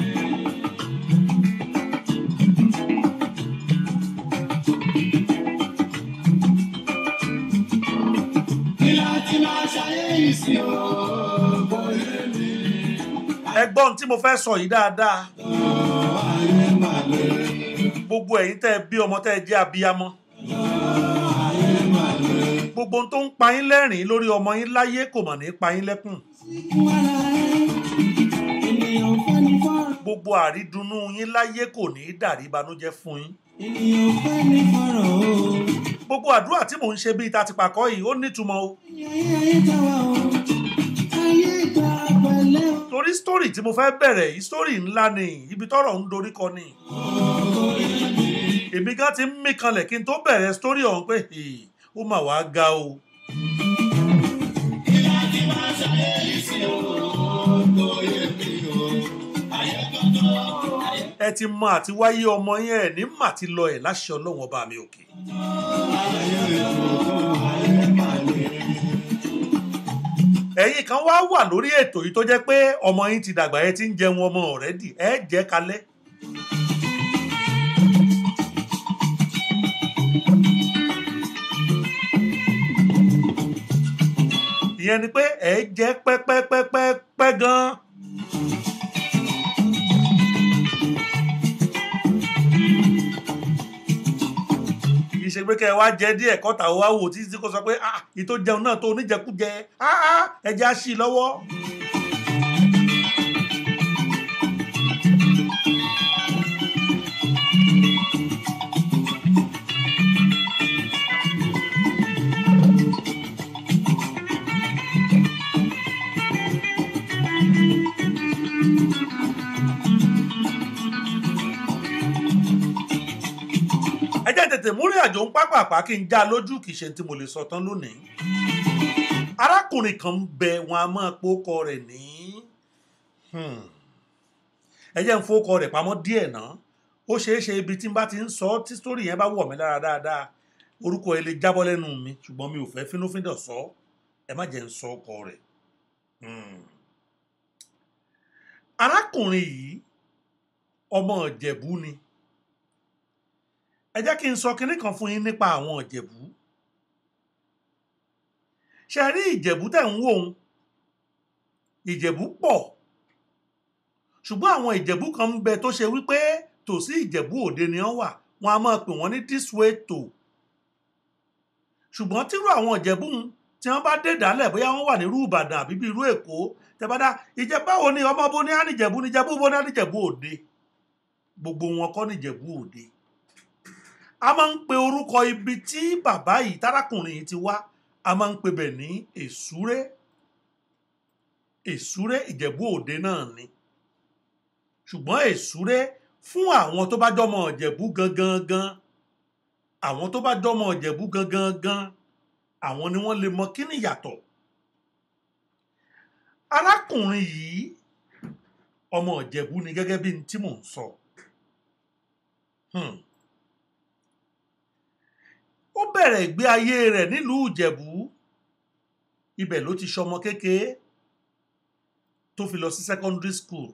kí láti máa ṣayé yìí sí ọ kò yé mi. ẹgbọ́n tí mo fẹ́ sọ yìí dáadáa ayé máa lè gbogbo ẹ̀yin tẹ́ ẹ bí ọmọ tẹ́ ẹ jẹ́ abiyamọ ayé máa lè. gbogbo ohun tó ń pa yín lẹ́rìn lórí ọmọ yín láyé kò mọ̀ ní pa yín lẹ́kùn Fún ara ẹ, ènìyàn fẹ́ ní fọ́rọ̀. gbogbo àrídùnnú yín láyé kò ní í dàrí ìbànújẹ́ fún yín ènìyàn fẹ́ ní fọ́rọ̀ o. gbogbo àdúrà tí mò ń ṣe bíi tati pàkọ́ yìí ó nítumọ̀ o ayé ayé ta wá o. ayé gba pẹ̀lẹ́ o. torí sítórì tí mo fẹ́ bẹ̀rẹ̀ yìí sítórì ńlá ni ibi tọ́rọ̀ ń dorí kọ ni èmi gan ti ń mí kanlẹ̀ kí n tó bẹ̀rẹ̀ sítórì ọ̀hún pé "Hey, ó mà wá ga o ẹ ti mọ àti wáyé ọmọ yẹn ẹ ní mà ti lọ ẹ láṣẹ ọlọ́wọ́n ọba mi òkè ẹ̀yin kan wá wà lórí ètò yìí tó jẹ́ pé ọmọ yín ti dàgbà ẹ ti ń jẹun ọmọ ọ̀rẹ́dì ẹ jẹ́ kalẹ̀ ìyẹn ni pé ẹ jẹ́ pẹ́pẹ́pẹ́pẹ́ gan. kì í ṣe pé kẹ́ ẹ wá jẹ díẹ̀ kọ́ta ó wá wò títí kó sọ pé ah ìtò jẹun náà tó oníjẹkújẹ ah ah ẹja sí i lọ́wọ́. ẹ jẹ́ tètè múrí àjò ń pápápá kí n já lójú kì í ṣe tí mo lè sọ tán lónìí. arákùnrin kan ń bẹ wọn a máa pòkọ rẹ̀ ní hmm, ẹ jẹ́ ń fowókọ rẹ̀ pamọ́ díẹ̀ náà ó ṣeé ṣe ibi tí n bá ti ń sọ tí sítórì yẹn bá wọ̀ mí lára dáadáa orúkọ ẹ lè jábọ́ lẹ́nu mi ṣùgbọ́n mi ò fẹ́ fínúfíndọ̀ sọ ẹ má jẹ́ ń sọ ọkọ rẹ̀. Hmm. arákùnrin yìí ọmọ ìjẹ̀bú ni ẹ jẹ́ kí n sọ kinní kan fún yín nípa àwọn ìjẹ̀bú ṣe rí ìjẹ̀bú tẹ̀ ń wò ó ìjẹ̀bú pọ̀ ṣùgbọ́n àwọn ìjẹ̀bú kan ń bẹ tó ṣe wípé tòsí ìjẹ̀bú òde ni wọ́n wà wọ́n á máa pè wọ́n ní this way to ṣùgbọ́n tírú àwọn ìjẹ̀bú ń tí wọ́n bá dé dálẹ̀ bóyá wọ́n wà nírú ìbàdàn àbí bí irú èkó tẹ́bádá ìjẹ̀báwo ni ọmọ bo ní ànìjẹ̀bú níjẹ̀bú bo ní ànìjẹ̀bú òde gbogbo wọn kọ́ níjẹ̀bú òde a máa ń pe orúkọ ibi tí bàbá yìí tárákùnrin yìí ti wá a máa ń pe bẹ̀ ní èsúré èsúré ìjẹ̀bú òde náà ni ṣùgbọ́n èsúré fún àwọn tó bá jọmọ ìjẹ̀bú gangan gan àwọn tó bá jọmọ ìjẹ̀bú gangan gan àwọn ni wọ́n lè mọ kí ni ìyàtọ̀ arákùnrin yìí ọmọ ìjẹ̀bú ni gẹ́gẹ́ bí n tí mò ń sọ. Hmm ó bẹ̀rẹ̀ ìgbé ayé rẹ̀ nílùú ìjẹ̀bú ibẹ̀ ló ti ṣọmọ kékeré tó fi lọ sí secondary school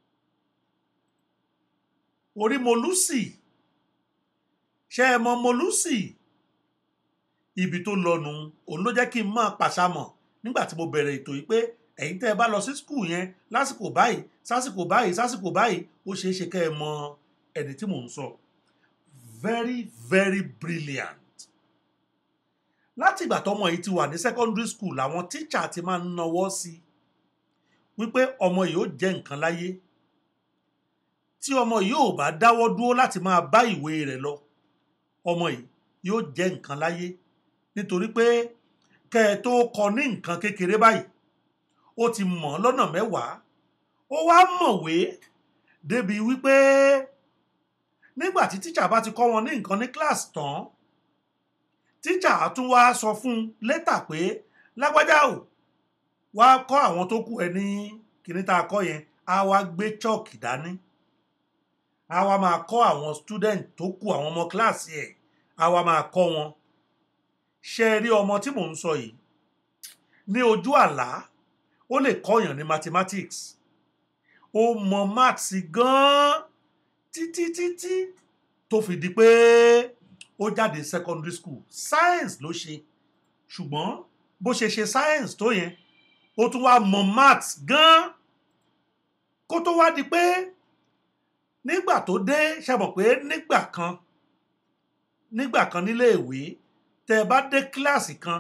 orí molúsì ṣe ẹ mọ molúsì ibi tó lọnu òun ló jẹ́ kí n máa pàṣàmọ̀ nígbà tí mo bẹ̀rẹ̀ ètò yìí pé ẹ̀yin tẹ́ ẹ bá lọ sí school yẹn lásìkò báyìí sásìkò báyìí sásìkò báyìí ó ṣeé ṣe kẹ́ ẹ mọ ẹni tí mò ń sọ very very brilliant láti ìgbà tọmọ yìí ti wà ní secondary school àwọn tíṣà ti máa ń nawọ́ sí wípé ọmọ yìí ó jẹ́ nǹkan láyé tí ọmọ yìí ò bá dáwọ́ dúró láti máa bá ìwé rẹ̀ lọ ọmọ yìí yóò jẹ́ nǹkan láyé nítorí pé kẹ́ ẹ tó kọ ní nǹkan kékeré báyìí ó ti mọ̀ lọ́nà mẹ́wàá ó wá mọ̀wé débi wípé nígbà tí tíṣà bá ti kọ́ wọn ní nǹkan ní kíláàsì tán tíjà tún wá sọ fún un létà pé lágbájá ò wá kọ́ àwọn tó kù ẹ ní kíní tá a kọ́ yẹn á wá gbé chọ́ọ̀kì dání á wá máa kọ́ àwọn student tó kù àwọn ọmọ kíláàsì ẹ̀ á wá máa kọ́ wọn ṣe rí ọmọ tí mò ń sọ yìí ní ojú àlá ó lè kọ́yàn ní mathematics ó mọ maths gan-an títí títí tó fi di pé ó jáde secondary school science ló ṣe ṣùgbọ́n bó ṣe ṣe science tó yẹn ó tún wá mọ maths gan kó tó wá di pé nígbà tó dé ṣe mọ̀ pé nígbà kan nígbà kan nílé ìwé tẹ bá dé kíláàsì kan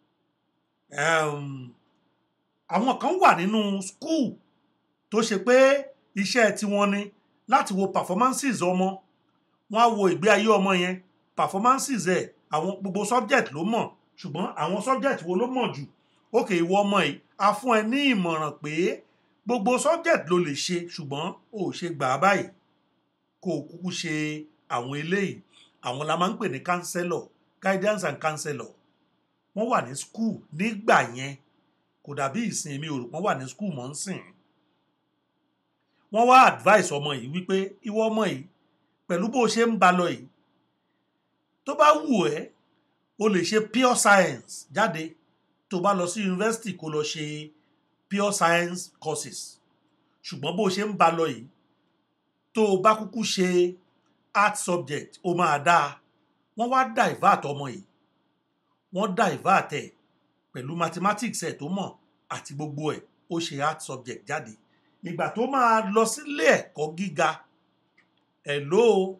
àwọn kan wà nínú school tó ṣe pé iṣẹ́ tiwọn ni láti wo performances ọmọ wọn á wo ìgbé ayé ọmọ yẹn performances ẹ àwọn gbogbo subject ló mọ̀ ṣùgbọ́n àwọn subject wo ló mọ̀ jù ókè ìwọ ọmọ yìí a fún ẹ ní ìmọ̀ràn pé gbogbo subject ló lè ṣe ṣùgbọ́n ò ṣe gbà á báyìí kó o kúkú ṣe àwọn eléyìí àwọn la máa ń pè ní counselor guidance and counselor wọ́n wà ní school nígbà yẹn kò dàbí ìsìn mi ò rò wọ́n wà ní school mọ́ ń sìn wọ́n wá advice ọmọ yìí wípé ìwọ ọmọ yìí pẹ̀lú bó o ṣe ń ba lọ yìí tó bá wù ẹ́ o lè ṣe pure science jáde tó bá lọ sí yunifásitì kó lọ ṣe pure science courses ṣùgbọ́n bó o ṣe ń ba lọ yìí tó o bá kúkú ṣe art subject ó máa dáa wọ́n wá divert ọmọ yìí wọ́n divert ẹ̀ pẹ̀lú mathematics ẹ̀ tó mọ̀ àti gbogbo ẹ̀ ó ṣe art subject jáde ìgbà tó máa lọ sílé ẹ̀kọ́ gíga ẹ̀ ló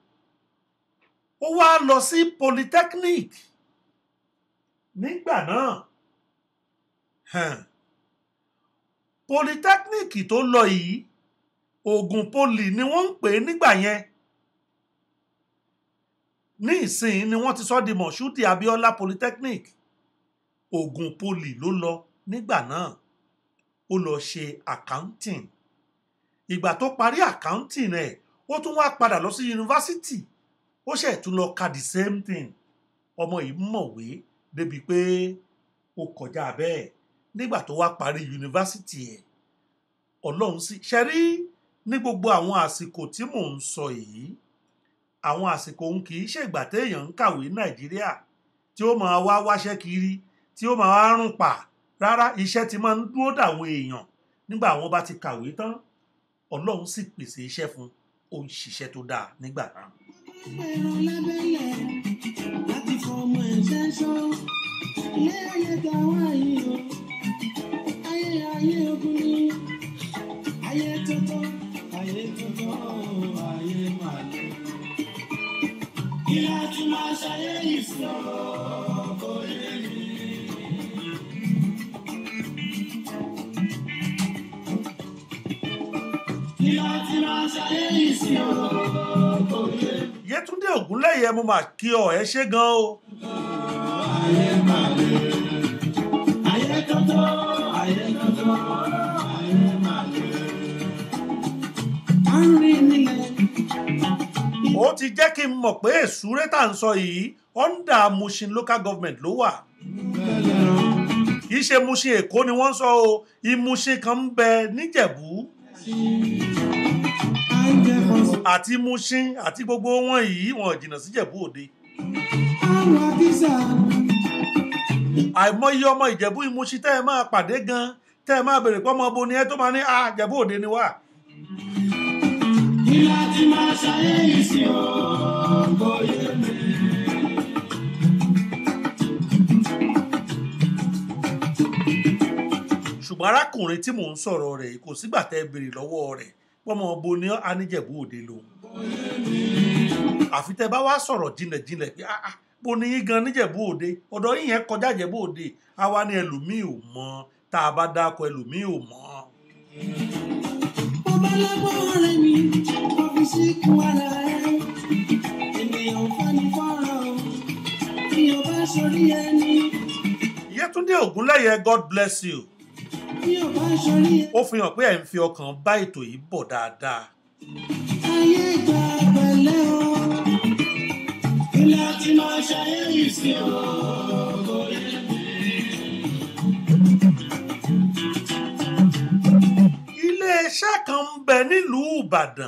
ó wá lọ sí polytechnic nígbà náà hàn, polytechnic tó lọ yìí oògùn poly ni wọ́n ń pè é nígbà yẹn ní ìsìn ni wọ́n ti sọ di mọ̀ṣúdì abiola polytechnic oògùn poly ló lọ nígbà náà ó lọ ṣe accounting ìgbà tó parí accounting ẹ̀ ó tún wá padà lọ sí yunifásitì ó ṣe tún lọ ka the same thing ọmọ yìí mọ̀wé débi pé ó kọjá bẹ́ẹ̀ nígbà tó wá parí yunifásitì ẹ̀ ọlọ́run sì ṣe rí ní gbogbo àwọn àsìkò tí mò ń sọ yìí àwọn àsìkò òun kì í ṣègbà téèyàn ń kàwé nàìjíríà tí ó máa wá wáṣẹ́ kiri tí ó máa wá rùn pa rárá iṣẹ́ ti máa ń dúró dàwọn èèyàn nígbà àwọn bá ti kàwé tán ọlọ́run sì pèsè iṣẹ́ fún un ó ń ṣiṣẹ́ tó dáa nígbà náà. Ẹran lábẹ́lẹ̀ láti fọmọ ẹ̀ṣẹ́ ṣọ́. Ilé ayé ta wá yìí o. Ayé ayé ogun ni. Ayé tọ́tọ́, ayé tọ́tọ́, ayé máa lọ. Kí la ti máa ṣayé yìí sí o? Kò yé mi. Kí la ti máa ṣayé yìí sí o? Kò yé mi. yétúndé ògúnlẹ̀yẹ mo mà kí ọ ẹ ṣé gan o Ayé máa lè. Ayé tọ́tọ́, ayé tọ́tọ́, ayé máa lè. À ń rìn nílẹ̀. ó ti jẹ́ kí n mọ̀ pé èsúré tá à ń sọ yìí under Mushin local government ló wà kì í ṣe Mushin èkó ni wọ́n ń sọ o ìmúṣin kan ń bẹ níjẹ̀bú À ń jẹ kọ̀sùn. àti Mushin àti gbogbo wọn yìí wọn ò jìnnà síjẹ̀bú òde Àwọn àkísà. àìmọye ọmọ ìjẹ̀bú ìmúṣin tẹ́ ẹ máa pàdé gan tẹ́ ẹ máa bèrè pé ọmọ bo ni ẹ tó máa ní ah ìjẹ̀bú òde ni wà Kí la ti máa ṣayé yìí sí o? Kò yé mi. ṣùgbọ́n arákùnrin tí mò ń sọ̀rọ̀ rẹ̀ kò sígbà tẹ́ ẹ bèrè lọ́wọ́ rẹ̀ pọ́mọ bo ni aníjẹ̀bú òde lòun àfi tẹ́ bá wá sọ̀rọ̀ jinlẹ̀jinlẹ̀ pé ah ah bo ni yín gan níjẹ̀bú òde ọ̀dọ̀ yín yẹn kọjá ìjẹ̀bú òde àwa ni ẹlòmíì ò mọ̀ tá a bá dáko ẹlòmíì ò mọ̀ Mo bá lọ́gbọ́n ọ̀rẹ́ mi, mo fi síkùn ara ẹ̀. Ènìyàn ò fẹ́ ní fọ́rọ̀ o. Bí o bá sọrí ẹni, Yétúndé Ògúnlẹ̀yẹ God bless you bí o bá sọrí ẹ. ó fi hàn pé ẹ̀ ń fi ọkàn bá ètò yìí bọ̀ dáadáa Ayé ìgbà pẹ̀lẹ́ o. Kí la ti máa ṣayé yìí sí o? Kò yé mi. iléeṣẹ́ kan ń bẹ nílùú Ìbàdàn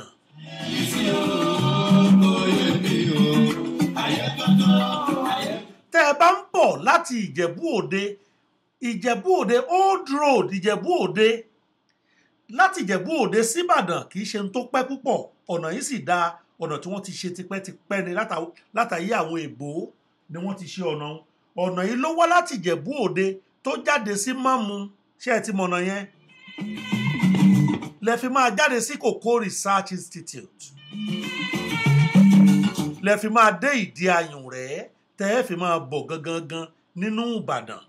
tẹ́ ẹ bá ń bọ̀ láti Ìjẹ̀bú Òde Ìjẹ̀bú Òde Old Road Ìjẹ̀bú Òde láti Ìjẹ̀bú Òde síbàdàn kì í ṣe ohun tó pẹ́ púpọ̀ ọ̀nà yìí sì dáa ọ̀nà tí wọ́n ti ṣe tipẹ́tipẹ́ ni látà- látàyé àwọn èbó ni wọ́n ti ṣe ọ̀nà ọ̀hún. ọ̀nà yìí ló wá láti Ìjẹ̀bú Òde tó jáde sí Mámú ṣé ẹ ti mọ̀ ọ̀nà yẹn lẹ fi máa jáde sí Kòkó Research Institute lẹ fi máa dé ìdí ayùn rẹ̀ tẹ́ ẹ fi máa bọ̀ gangan gan nínú Ìbàdàn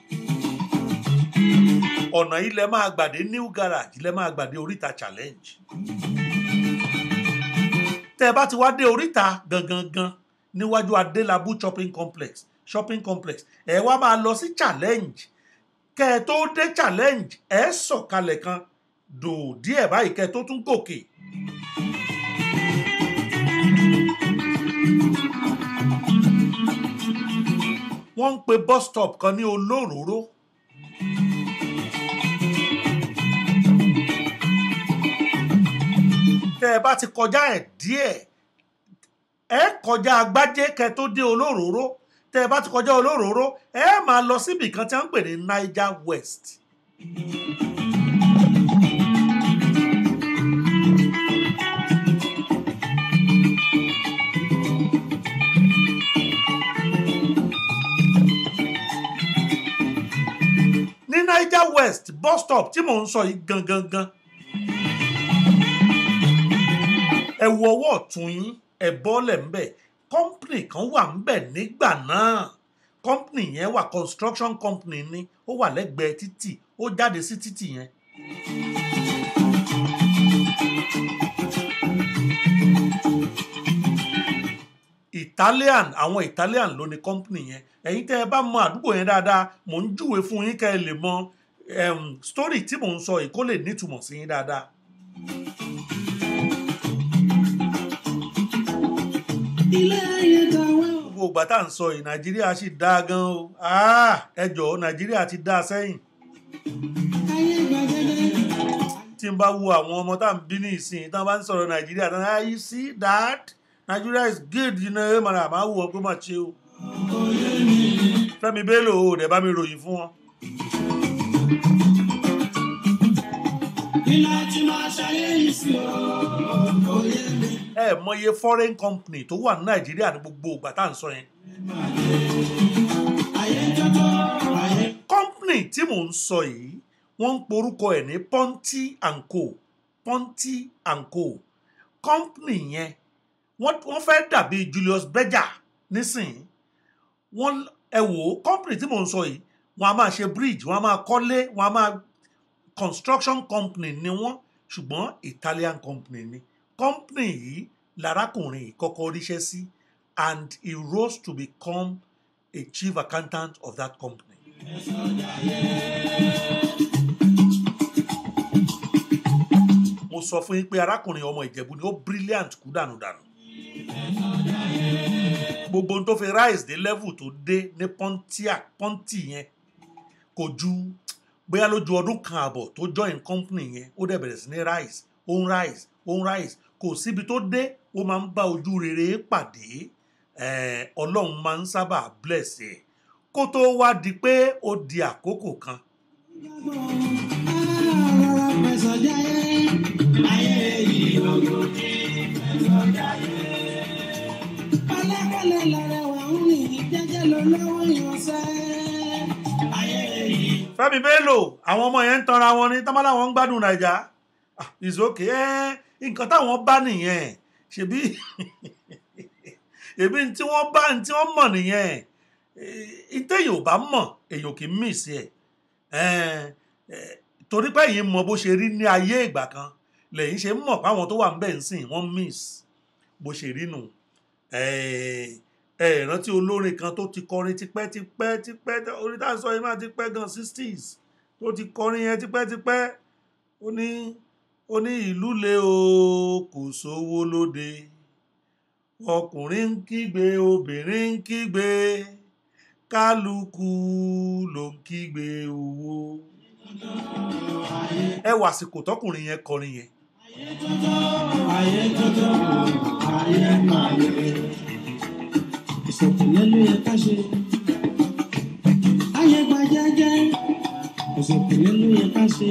ọ̀nà yìí lẹ máa gbàdé New Garage lẹ máa gbàdé Oríta Challenge tẹ́ ẹ bá ti wá dé Oríta gangan gan níwájú Adélábù shopping complex shopping complex ẹ wá máa lọ sí Challenge kẹ́ ẹ tó dé Challenge ẹ sọ̀kalẹ̀ kan dò díẹ̀ báyìí kẹ́ ẹ tó tún gòkè wọ́n ń pe bus stop kan ní olóróró tẹ́ ẹ bá ti kọjá ẹ̀ díẹ̀ ẹ kọjá agbájé kẹ́ tó dé olóróró tẹ́ ẹ bá ti kọjá olóróró ẹ máa lọ síbì kan tí wọ́n ń pè ní Niger West. niger west bus stop tí mò ń sọ yìí gangan gan ẹ wo ọwọ́ ọ̀tún yín ẹ bọ́lẹ̀ ń bẹ̀ company kan wà ń bẹ̀ nígbà náà company yẹn wà construction company ni ó wà lẹ́gbẹ̀ẹ́ títì ó jáde sí títì yẹn. Italian àwọn Italian ló ní company yẹn ẹ̀yin tẹ́ ẹ bá mọ àdúgbò yẹn dáadáa mò ń júwe fún yín kẹ́ ẹ lè mọ um, story tí mò ń sọ yìí kó lè nítumọ̀ sí yín dáadáa. ilé ayé tàwa o. gbogbo ìgbà tá à ń sọ yìí Nàìjíríà sì dáa gan o Ah, ẹ jọ̀ọ́ Nàìjíríà ti dáa sẹ́yìn ayé gbàgede. tí n bá wo àwọn ọmọ tá à ń bí ní ìsìn tí wọ́n bá ń sọ̀rọ̀ Nàìjíríà tán ah you see that Nigeria is good you know ẹ mọ̀nà àmọ́ wò ó pé mà ṣe o Fẹ́mi Bello o dẹ̀ bá mi ròyìn fún wọn. ilé tí máa ṣayé yìí sí o. oyè mi. ẹ mọye foreign company tó wà ní Nàìjíríà ní gbogbo ìgbà tá à ń sọ yẹn. ayé tọ́tọ́. ayé. company tí mò ń sọ yìí wọ́n ń porúkọ ẹ̀ ní Ponty and Co Ponty and Co company yẹn wọ́n wọ́n fẹ́ dàbí Julius Berger nísìnyí wọ́n ẹ wò ó company tí mò ń sọ yìí wọ́n á máa ṣe bridge wọ́n á máa kọ́lé wọ́n á máa construction company ni wọ́n ṣùgbọ́n Italian company ni company yìí lárákùnrin yìí kọ́kọ́ ríṣẹ́ sí and he rose to become a chief accountant of that company. mo sọ fún yín pé arákùnrin ọmọ ìjẹ̀bú ni ó brilliant kú dànùdànù gbogbo ohun tó fi rise dé level tó dé ní pontiac ponty yẹn kò ju bóyá lójú ọdún kan àbọ̀ tó join company yẹn ó dẹ̀ bẹ̀rẹ̀ sí ní rise ó ń rise ó ń rise kò síbi tó dé ó máa ń bá ojú rere pàdé eh, ọlọ́run máa ń sábà bless ẹ̀ kó tó wá di pé ó di àkókò kan rọra fẹsọ̀ jayé. ayé yìí lógo ní fẹsọ̀ jayé. pẹ̀lẹ́pẹ̀lẹ́ lọ́rẹ́wà ń rìn jẹ́jẹ́ ló lọ́wọ́ ìyànṣẹ́. ayé yìí. Fẹ́mi Bello àwọn ọmọ yẹn ń tanra wọn ní tọ́mọ́lá wọn ń gbádùn nàìjà Ah, it's okay ẹ nǹkan táwọn bá nìyẹn ṣebí ṣebí tí wọ́n bá tí wọ́n mọ̀ nìyẹn ìtẹ̀yìn ò bá mọ̀ èèyàn kì í miss ẹ̀ torí pé ẹ̀yin mọ bó ṣe rí ní ayé ìgbà kan lẹ́yìn ṣe ń mọ̀ páwọn tó wà ń bẹ̀ ń sìn wọ́n miss bó ṣe rí nù ẹ rántí olórin kan tó ti kọrin tipẹ́ tipẹ́ tipẹ́ orin tá à ń sọ yìí máa ti pẹ́ gan sixties tó ti kọrin yẹn tipẹ́ tipẹ́ ó ní ó ní ìlú le o kò sówó lóde ọkùnrin ń kígbe obìnrin ń kígbe kálukú ló ń kígbe owó ẹ wà àsìkò tọkùnrin yẹn kọrin yẹn ayé tọ́tọ́ ayé máa yẹ. ìṣòkòlẹ́ ló yẹ ká ṣe. ayé gba jẹ́jẹ́. ìṣòkòlẹ́ ló yẹ ká ṣe.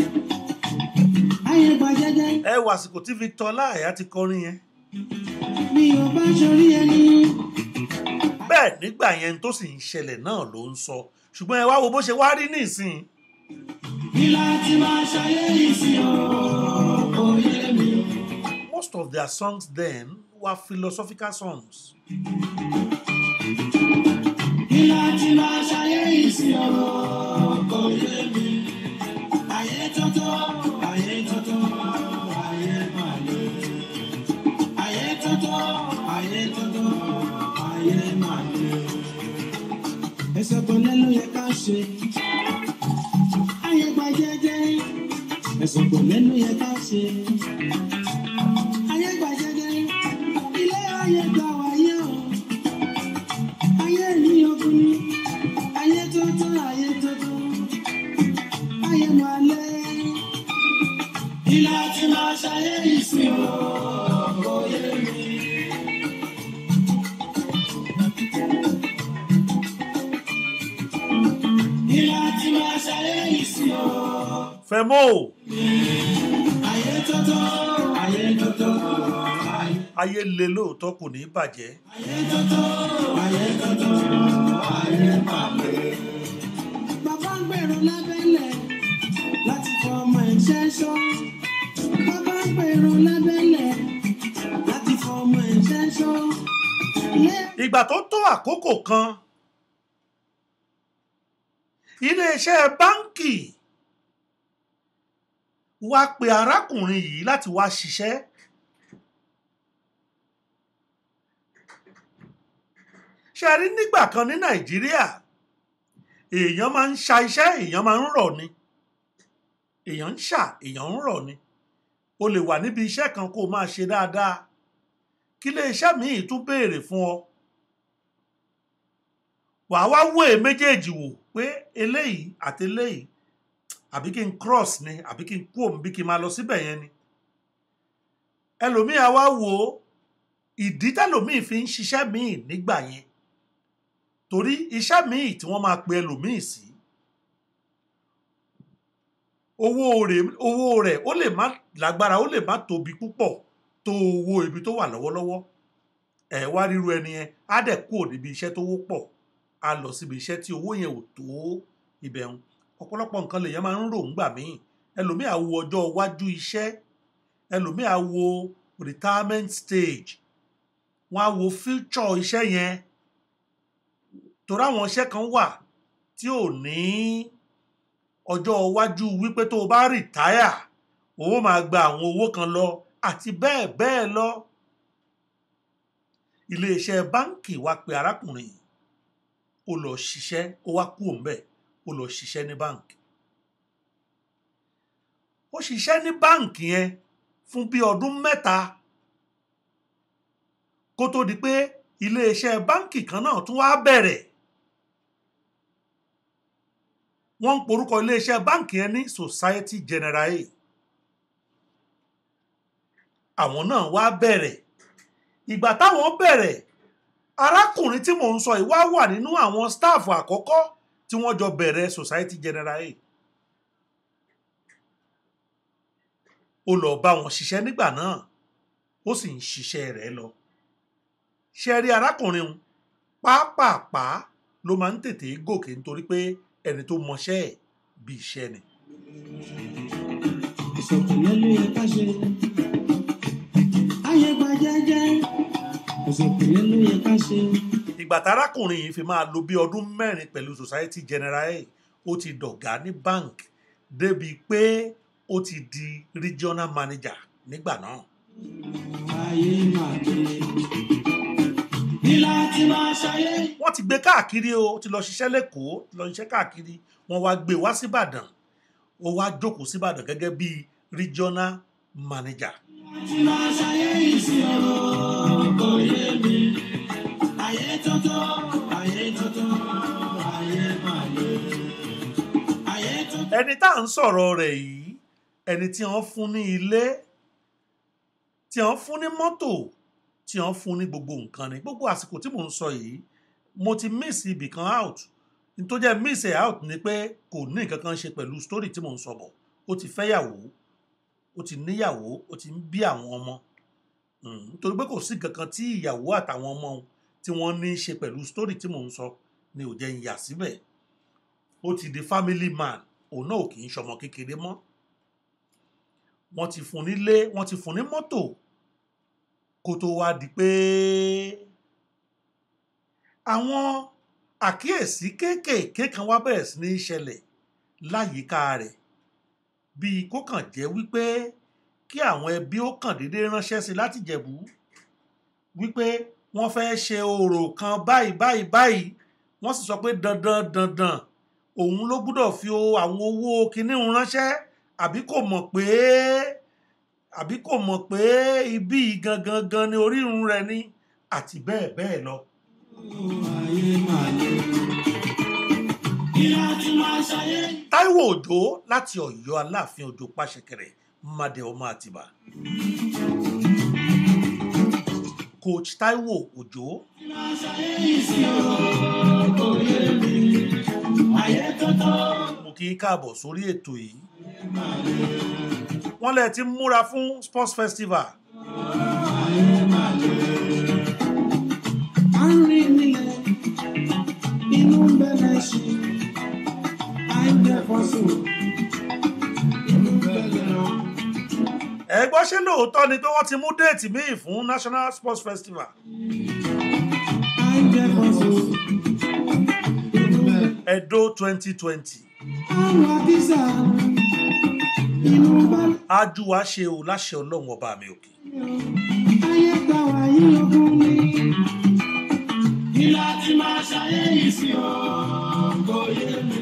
ayé gba jẹ́jẹ́. ẹ wà àsìkò tí Victor Láàyà ti kọrin yẹn mi ò bá sọrí ẹni. bẹ́ẹ̀ nígbà yẹn tó sì ń ṣẹlẹ̀ náà ló ń sọ ṣùgbọ́n ẹ wá wo bó ṣe wá rí nísìn bí láti máa ṣayé yìí sí o. oyè mi. most of their songs then were philosophical songs bí láti máa ṣayé yìí sí o. oyè mi. ayé tọ́tọ́ ayé tọ́tọ́ ayé máa lè. ayé tọ́tọ́ ayé tọ́tọ́ ayé máa lè. ẹsẹ̀ kan lẹ́nu yẹ ká ṣe. ayé gba jẹ́jẹ́. ẹsẹ̀ kan lẹ́nu yẹ ká ṣe. ayé gba jẹ́jẹ́. ilé ayé gba wáyé o. ayé ní ọkùnrin. ayé tọ́tọ́ ayé tọ́tọ́. ayé máa lé. ilé àti máa ṣayé yìí sí o. oyè mi. ilé àti máa ṣayé yìí sí o. Fẹ́mọ́ ayé tọ́tọ́ ayé tọ́tọ́ ayé. ayé le lóòótọ́ kò ní bàjẹ́ ayé tọ́tọ́ ayé tọ́tọ́ ayé máa lè. bàbá ń gbèrò lábẹ́lẹ̀. ìgbà tó tó àkókò kan iléeṣẹ́ báńkì wá pe arákùnrin yìí láti wá ṣiṣẹ́ ṣe rí nígbà kan ní nàìjíríà èèyàn máa ń ṣa iṣẹ́ èèyàn máa ń rọ̀ ni èèyàn ń ṣà èèyàn ń rọ̀ ni o lè wà níbi iṣẹ́ kan kó o máa ṣe dáadáa kí iléeṣẹ́ míì tún béèrè fún ọ wàá wá wò é méjèèjì wò pé eléyìí àti eléyìí àbí kí n cross ni àbí kí n kú òun bí kí n máa lọ síbẹ̀ yẹn ni ẹlòmíì á wá wò ó ìdí tẹlòmíì fi ń ṣiṣẹ́ míì nígbà yẹn torí iṣẹ́ míì tí wọ́n máa pe ẹlòmíì sí owó rẹ̀ owó rẹ̀ ó lè má lágbára ó lè má tóbi púpọ̀ tó owó ibi tó wà lọ́wọ́lọ́wọ́ ẹ̀ wá ríru ẹni yẹn á dẹ̀ kúrò níbi iṣẹ́ tó wọ́pọ̀ á lọ síbi iṣẹ́ tí owó yẹn ò tó ibẹ̀ ń ọ̀pọ̀lọpọ̀ nǹkan lèèyàn máa ń rò ńgbà míì ẹlòmíì á wo ọjọ́ iwájú iṣẹ́ ẹlòmíì á wo retirement stage wọ́n á wo future iṣẹ́ yẹn torí àwọn iṣẹ́ kan wà tí ò ní ọjọ́ iwájú wípé tó o bá rìtáyà owó máa gba àwọn owó kan lọ àti bẹ́ẹ̀ bẹ́ẹ̀ lọ iléeṣẹ́ báńkì wá pe arákùnrin yìí ó lọ ṣiṣẹ́ ó wá kú òun bẹ́ẹ̀ ó lọ ṣiṣẹ́ ní báǹkì ó ṣiṣẹ́ ní báǹkì yẹn fún bí ọdún mẹ́ta kó tó di pé iléeṣẹ́ báǹkì kan náà tún wá bẹ̀rẹ̀ wọ́n ń porúkọ iléeṣẹ́ báǹkì yẹn ní Society Generale àwọn náà wá bẹ̀rẹ̀ ìgbà táwọn bẹ̀rẹ̀ arákùnrin tí mò ń sọ yìí wá wà nínú àwọn stáàfù àkọ́kọ́ tí wọ́n jọ bẹ̀rẹ̀ Society Generale ó lọ bá wọn ṣiṣẹ́ nígbà náà ó sì ń ṣiṣẹ́ rẹ̀ lọ ṣe rí arákùnrin un pápápá ló máa ń tètè gòkè nítorí pé ẹni tó mọṣẹ́ ẹ̀ bí iṣẹ́ ni. ìṣọ̀kùnrin ló yẹ ká ṣe. ayé gba jẹ́jẹ́ ìṣọ̀kùnrin ló yẹ ká ṣe. ìgbà tárákùnrin yìí fi máa lo bí ọdún mẹ́rin pẹ̀lú Society Generale ó ti dọ̀gá ní bank débi pé ó ti di regional manager nígbà náà. ayé máa dé. bí láti máa ṣayé. wọ́n ti gbé káàkiri o ó ti lọ ṣiṣẹ́ lẹ́kọ̀ọ́ ti lọ ṣiṣẹ́ káàkiri wọ́n wá gbé wá síbàdàn ó wá jókòó síbàdàn gẹ́gẹ́ bí regional manager. láti máa ṣayé ìṣirò kò yé mi. ayé tuntun ayé tuntun ayé máa dé. ayé tuntun. ẹni tá à ń sọ̀rọ̀ rẹ̀ yìí ẹni tí wọ́n fún ní ilé tí wọ́n fún ní mọ́tò tí wọ́n fún ní gbogbo nǹkan ni gbogbo àsìkò tí mò ń sọ yìí mo ti miss ibì kan out n tó jẹ́ miss ẹ̀ out ni pé kò ní nǹkan kan ṣe pẹ̀lú story tí mò ń sọ bọ̀ ó ti fẹ́yàwó ó ti níyàwó ó ti ń bí àwọn ọmọ Mm, nítorí pé kò sí nǹkan kan tí ìyàwó àtàwọn ọmọ òun tí wọ́n ní í ṣe pẹ̀lú story tí mò ń sọ ni ò jẹ́ ń yà síbẹ̀ ó ti di family man òun náà ò kì í ṣọmọ kékeré mọ́ wọ́n ti fún nílé wọ́n ti fún ní mọ́tò kó tó wá di pé àwọn àkíyèsí kéékèèké kan wá bẹ̀rẹ̀ sí ní í ṣẹlẹ̀ láyìíká rẹ̀ bíi kó kàn jẹ́ wípé kí àwọn ẹbí ó kàn déédéé ránṣẹ́ sí i láti jẹ̀bú wípé wọ́n fẹ́ ṣe orò kan báyìí báyìí báyìí wọ́n sì sọ pé dandan dandan òun ló gbúdọ̀ fi o- àwọn owó kinní un ránṣẹ́ àbí kò mọ̀ pé àbí kò mọ̀ pé ibí yìí gangan gan ni orírun rẹ̀ ni àti bẹ́ẹ̀ bẹ́ẹ̀ lọ. ayé máa dé. bí láti máa ṣayé. Táíwò Òjó láti Ọ̀yọ́ Aláàfin Òjó Pàṣẹkẹrẹ Mádé ọmọ Àtìbà. Coach Táíwò Òjó máa ṣayé ìṣirò kò yé mi. ayé tuntun. mo kí í káàbọ̀ sórí ètò yìí. Wọ́n lẹ̀ ti ń múra fún Sports Festival. à ń rìn nílẹ̀ inú ń bẹ̀rẹ̀ ṣe à ń jẹ fọ́sùn inú ń bẹ̀rẹ̀ rán. Ẹ gbọ́ ṣé lóòótọ́ ni pé wọ́n ti mú déètì míì fún National Sports Festival. à ń Edo twenty twenty àwọn àkísà inú bá ájú wa ṣe o láṣẹ ọlọ́run ọba mi òkè. ayé gbà wá yí ogún ni. kí láti máa ṣayé yìí sí o kò yé mi.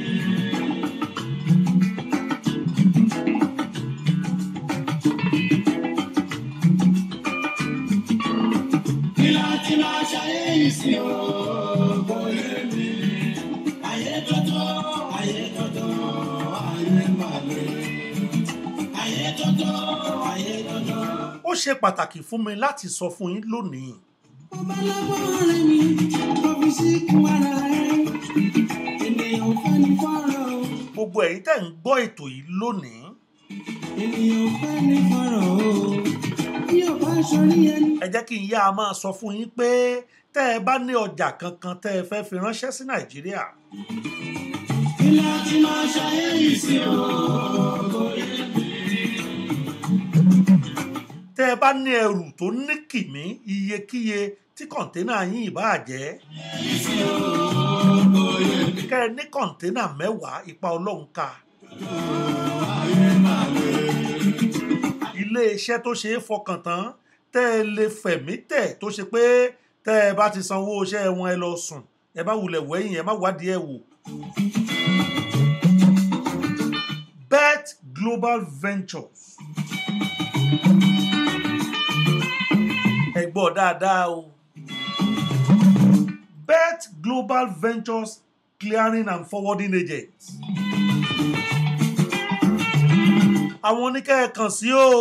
kí láti máa ṣayé yìí sí o kò yé mi. ayé tọ́tọ́ ayé tọ́tọ́ ayé màlẹ́. ayé tọ́tọ́ ayé tọ́tọ́. ó ṣe pàtàkì fún mi láti sọ fún yín lónìí Ọba lọ́gbọ́n ọ̀rẹ́ mi, ọ́fíìsì kún ara ẹ̀. Ènìyàn fẹ́ ní fọ́rọ̀ o, gbogbo ẹ̀yin tẹ̀ ń gbọ́ ètò yìí lónìí ènìyàn fẹ́ ní fọ́rọ̀ o. Bí o bá sọrí ẹni, ẹ jẹ́ kí n yá a máa sọ fún yín pé tẹ́ ẹ bá ní ọjà kankan tẹ́ ẹ fẹ́ fi ránṣẹ́ sí nàìjíríà kí láti máa ṣayé yìí sí o. Kò yé mi. tẹ́ ẹ bá ní ẹrù tó ní kìmí iyekíye tí kọ̀ǹténà yín ìbáà jẹ́ kẹ́ ẹ ní kọ̀ǹténà mẹ́wàá ipa ọlọ́run ká ilé iṣẹ́ tó ṣe é fọkàn tán tẹ́ ẹ lè fẹ̀mí tẹ̀ tó ṣe pé tẹ́ ẹ bá ti sanwó iṣẹ́ wọn ẹ lọ sùn ẹ má wulẹ̀ wẹ̀yìn ẹ má wádìí ẹ wò. bet global ventures ẹ gbọ́ dáadáa o bet global ventures clearing and forwarding agents àwọn oníkẹ́ ẹ kàn sí o.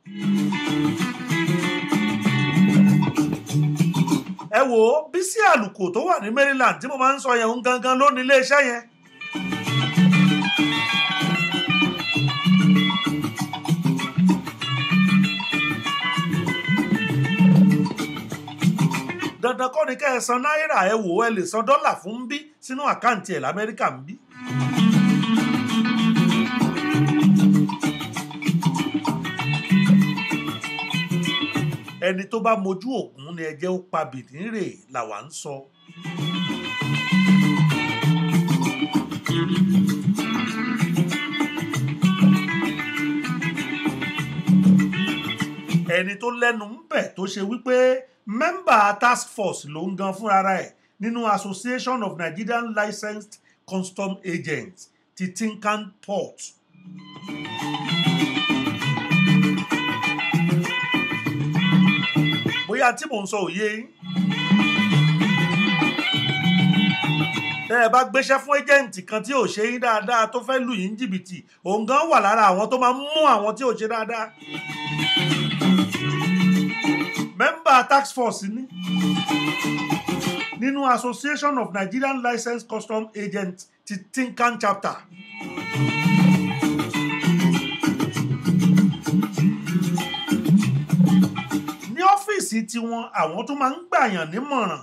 ẹ wò ó Bísí Àlùkò tó wà ní Maryland tí mo máa ń sọ yẹn ń gangan ló ní iléeṣẹ́ yẹn. dandan kọ́ ni kẹ́ ẹ san náírà ẹ wò ó ẹ lè san dọ́là fún bí sínú àkáǹtì ẹ̀ lamẹ́ríkà ń bí. ẹni tó bá mojú ògún ni ẹ jẹ́ ó pa bìdínrè làwa ń sọ. ẹni tó lẹ́nu ń bẹ̀ tó ṣe wípé mẹ́mbà task force ló ń gan fúnra ẹ̀ nínú association of nigerian licensed custom agents ti tinkan port. bóyá tí mò ń sọ òye yín. tẹ́ ẹ bá gbéṣẹ́ fún ẹ́jẹ̀ǹtì kan tí ò ṣe yín dáadáa tó fẹ́ lù yín jìbìtì òun gan wà lára àwọn tó máa ń mú àwọn tí ò ṣe dáadáa. mẹ́mbà tax force ní nínú association of nigerian licensed custom agents ti tinkan chapter. ní ọ́fíìsì tiwọn àwọn tó máa ń gbàyàn nímọ̀ràn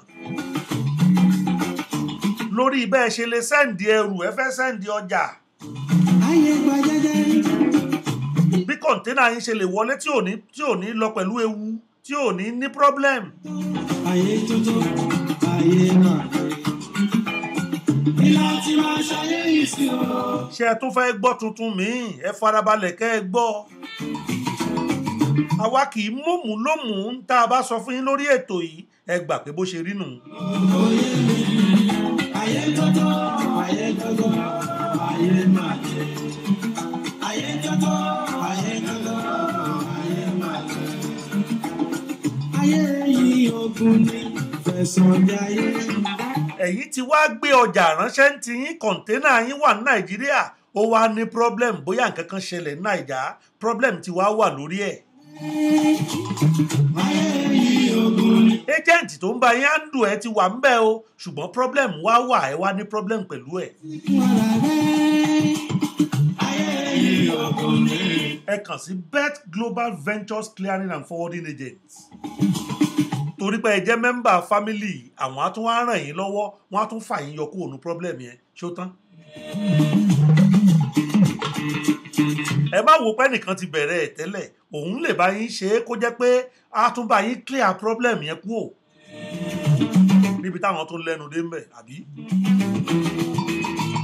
lórí bẹ́ẹ̀ ṣe lè sẹ́ǹdì ẹrù ẹ fẹ́ sẹ́ǹdì ọjà ayé gba jẹ́jẹ́. bí kọ̀ǹténà yín ṣe lè wọlé tí ò ní tí ò ní lọ pẹ̀lú ewu tí ò ní ní problem ayé tuntun ayé náà. kí láti máa ṣayé yìí sí o. ṣé ẹ tún fẹ́ gbọ́ tuntun míì ẹ farabalẹ̀ kẹ́ ẹ gbọ́ àwa kì í mọ̀mú lómùú ń tá a bá sọ fún yín lórí ètò yìí ẹ gbà pé bó ṣe rí nù. Oyè mi, ayé tọ́tọ́, ayé tọ́tọ́, ayé máa jẹ. Ayé tọ́tọ́, ayé tọ́tọ́, ayé máa jẹ. Ayé yìí ogun ni fẹ̀sọ̀ jayé. ẹ̀yin ti wá gbé ọjà ránṣẹ́ ń ti yín kọ̀ǹténà yín wà ní nàìjíríà ó wá ní problem bóyá nǹkan kan ṣẹlẹ̀ ní nàìjà problem ti wá wà lórí ẹ̀. Ayé yìí ogun ni. agent tó ń bá yín handle ẹ ti wà ń bẹ̀ o ṣùgbọ́n problem wá wà ẹ wá ní problem pẹ̀lú ẹ̀. Fún ara rẹ̀. Ayé yìí ogun ni. ẹ kàn sí bet global ventures clearing and forwarding agents torí pé ẹ jẹ́ mẹ́mbà family àwọn á tún wá ràn yín lọ́wọ́ wọ́n á tún fà yín yọ kúrò ní problem yẹn ṣó tán. ẹ má wo pé nìkan ti bẹ̀rẹ̀ ẹ̀ tẹ́lẹ̀ òun lè bá yín ṣe é kó jẹ́ pé á tún bá yín clear problem yẹn kúrò níbi táwọn tó lẹ́nu dé ń bẹ̀ àbí.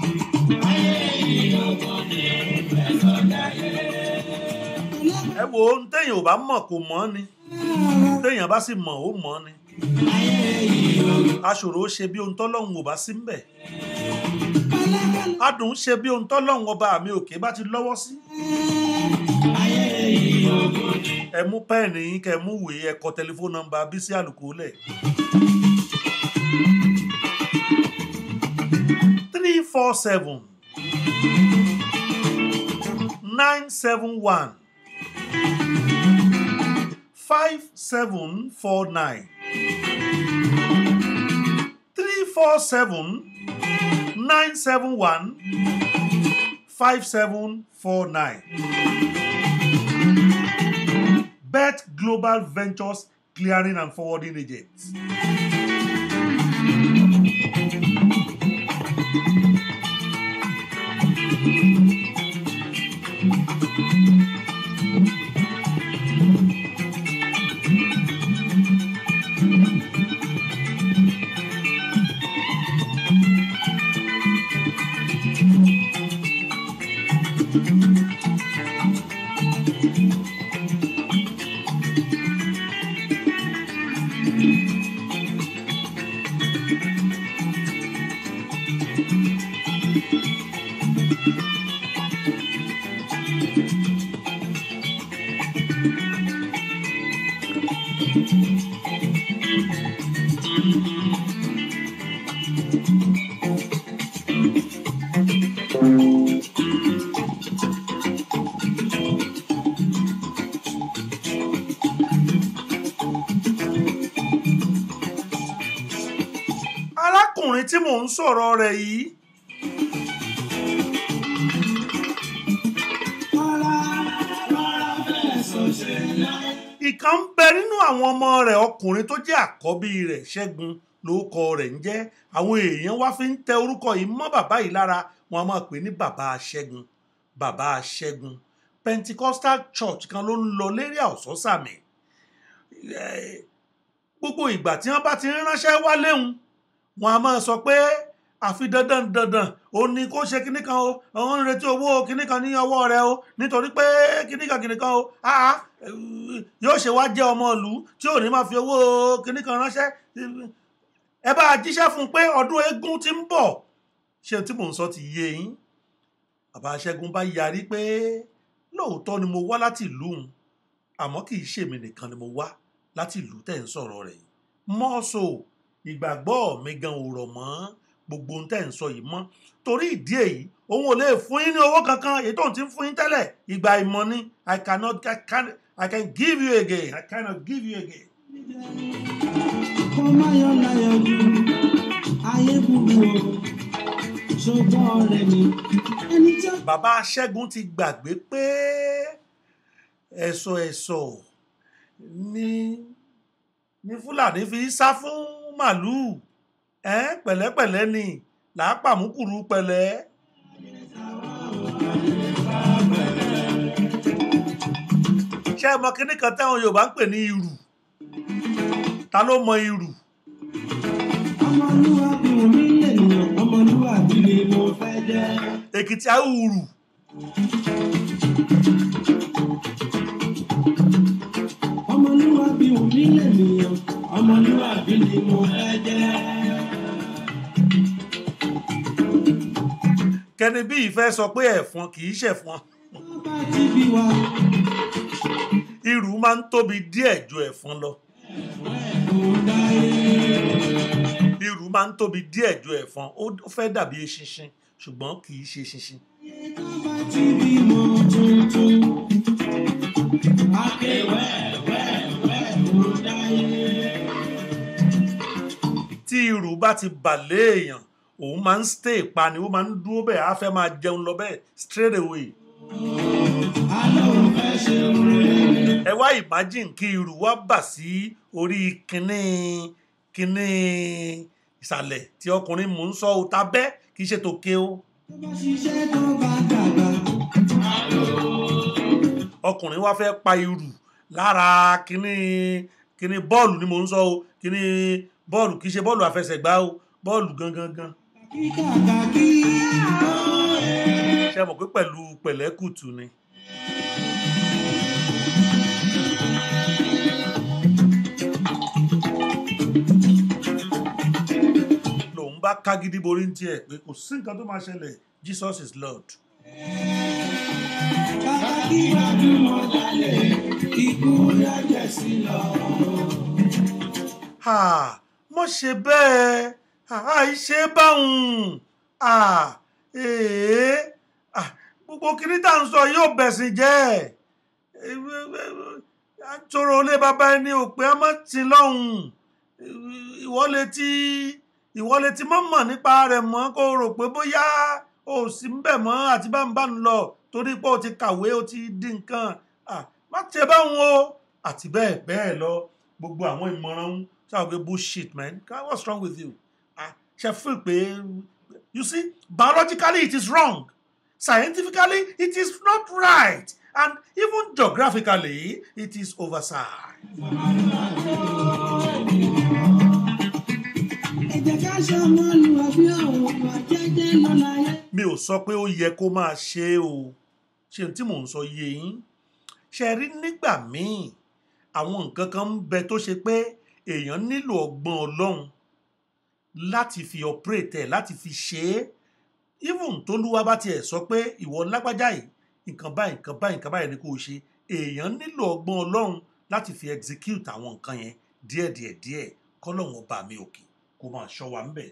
ẹ wo ohun téèyàn ò bá mọ̀ kò mọ̀ ni téèyàn bá sì mọ̀ ó mọ̀ ni aṣòro ó ṣe bí ohun tọ́lọ́hun ò bá sí mbẹ̀ adùn ṣe bí ohun tọ́lọ́hun ọba mi òkè bá ti lọ́wọ́ sí ẹ mú pẹ́ẹ̀nì yín kẹ́ ẹ mú ìwé ẹ kọ tẹlifóònù nọ́mbà Bísí Àlùkò lẹ̀ three four seven nine seven one five seven four nine three four seven nine seven one five seven four nine. Bet Global Ventures Clearing and Forwarding Agents. arákùnrin tí mò ń sọ̀rọ̀ rẹ̀ yìí ìkan ń bẹ nínú àwọn ọmọ rẹ̀ ọkùnrin tó jẹ́ àkọ́bí rẹ̀ ṣẹ́gun lórúkọ rẹ̀ ń jẹ́ àwọn èèyàn wá fi ń tẹ orúkọ yìí mọ́ bàbá yìí lára wọn a máa pè ní bàbá ṣẹ́gun bàbá ṣẹ́gun Pentecostal church kan ló ń lọ lérí àwòsọ́sàmì gbogbo ìgbà tí wọ́n bá ti ń ránṣẹ́ wá léhùn wọn a máa sọ pé àfi dandan dandan ó ní kó ṣe kinní kan o àwọn ń retí owó kinní kan ní ọwọ́ rẹ o nítorí pé kinní kan kinní kan o áá yóò ṣe wá jẹ́ ọmọ ìlú tí ò ní máa fi owó kinní kan ránṣẹ́ ẹ bá a jíṣẹ́ fún un pé ọdún eégún ti ń bọ̀ ṣé tí mò ń sọ ti yé yín bàbá Ṣẹ́gun bá yarí pé lóòótọ́ ni mo wá láti ìlú òun àmọ́ kì í ṣèmi nìkan ni mo wá láti ìlú tẹ̀ ń sọ̀rọ̀ rẹ̀ yìí mọ́ọ̀sọ̀ ìgbàgbọ́ mi gan ò rọ̀ mọ́ gbogbo ohun tẹ́ ń sọ yìí mọ́ torí ìdí èyí òun ò lè fún yín ní owó kankan èyí tó ń ti ń fún yín tẹ́lẹ̀ ìgbà ìmọ̀ ni I cannot I can I can give you again I cannot give you again. kó má yọ láyọ̀ jù ayé burú o ṣùgbọ́n ọ̀rẹ́ mi ẹni tí ó bàbá Ṣẹ́gun ti gbàgbé pé ẹ̀sọ̀ ẹ̀sọ̀ ni ni Fúlàní fi sá fún màlúù ẹ pẹ̀lẹ́pẹ̀lẹ́ ni làápàmùkùrú pẹ̀lẹ́. ṣé ẹ mọ kinní kan táwọn Yorùbá ń pè ní irù ta ló mọ irù ọmọlúwàbí omi lènìyàn ọmọlúwàbí ni mo fẹ́ jẹ́. Èkìtì àwùrù ọmọlúwàbí omi lènìyàn ọmọlúwàbí ni mo fẹ́ jẹ́. kẹni bí ìfẹ́ sọ pé ẹ̀fọn kì í ṣẹ̀fọn wọ́n bá ti bí wa irù máa ń tóbi díẹ̀ ju ẹ̀fọn lọ kò dáyé. irù máa ń tóbi díẹ̀ ju ẹ̀fọn ó fẹ́ dàbí eṣinṣin ṣùgbọ́n kì í ṣe eṣinṣin wọ́n bá ti bímọ tuntun. akéwẹ́wẹ́wẹ́ kò dáyé. tí irù bá ti bà léèyàn òun máa ń stay pa ni ó máa ń dúró bẹ́ẹ̀ á fẹ́ máa jẹun lọ bẹ́ẹ̀ straight away alẹ́ ò fẹ́ ṣe rere. ẹ wá imagine kí irù wá bà sí orí kínní kínní ìsàlẹ̀ tí ọkùnrin mò ń sọ ọ́ ta bẹ́ kì í ṣe tòkè o tó bá ṣiṣẹ́ tó bá dàgbà. ọkùnrin wá fẹ́ pa irù lára kínní kínní bọ́ọ̀lù ni mò ń sọ o kínní bọ́ọ̀lù kì í ṣe bọ́ọ̀lù àfẹsẹ̀gbá o bọ́ọ̀lù gangan gan kíkàkà kí. ṣe mọ̀ pé pẹ̀lú pẹ̀lẹ́kùtù ni. lòun bá ká gidi borí ní tiẹ̀ pé kò sí nǹkan tó máa ṣẹlẹ̀ Jesus is Lord. Bàbá kí gbajúmọ̀ jalè, ikú dájẹ́ sí lọ. Ha, mo ṣe bẹ́ẹ̀ àìṣe báhùn Ah, èé Ah, gbogbo kiri tá à ń sọ yóò bẹ̀sìn jẹ́ àtòrò ilé bàbá ẹni ò pé ọmọ tí lọ́hùn ìwọ́lé tí ìwọ́lé tí mọ́ mọ̀ nípa rẹ̀ mọ́ kó rò pé bóyá o sì ń bẹ̀ mọ́ àti bá ń bá ń lọ torí pé o ti kàwé o ti di nǹkan Ah, má ṣe báhùn o àti bẹ́ẹ̀ bẹ́ẹ̀ lọ gbogbo àwọn ìmọ̀ràn ń ṣáà pé bullshit man what's wrong with you Ah, ṣe feel pé you see biologically it is wrong scientifically it is not right and even geographically it is oversized. Ẹ jẹ́ ká ṣọmọ lu àbí àwọn ọmọ jẹ́jẹ́ lọ́la yẹn. mi ò sọ pé ó yẹ kó máa ṣe é o ṣe tí mò ń sọ yé yín ṣe rí nígbà míì àwọn nǹkan kan ń bẹ tó ṣe pé èèyàn nílò ọgbọ́n ọlọ́run láti fi operate ẹ̀ láti fi ṣe é even tólúwa bá tiẹ̀ sọ pé ìwọ lágbájá yìí nǹkan báyìí nǹkan báyìí nǹkan báyìí ni kò ṣe èèyàn nílò ọgbọ́n ọlọ́run láti fi execute àwọn nǹkan yẹn díẹ̀díẹ̀ díẹ̀ kọ́lọ́run ọba mi òkè kó máa ṣọ́ wa ń bẹ̀.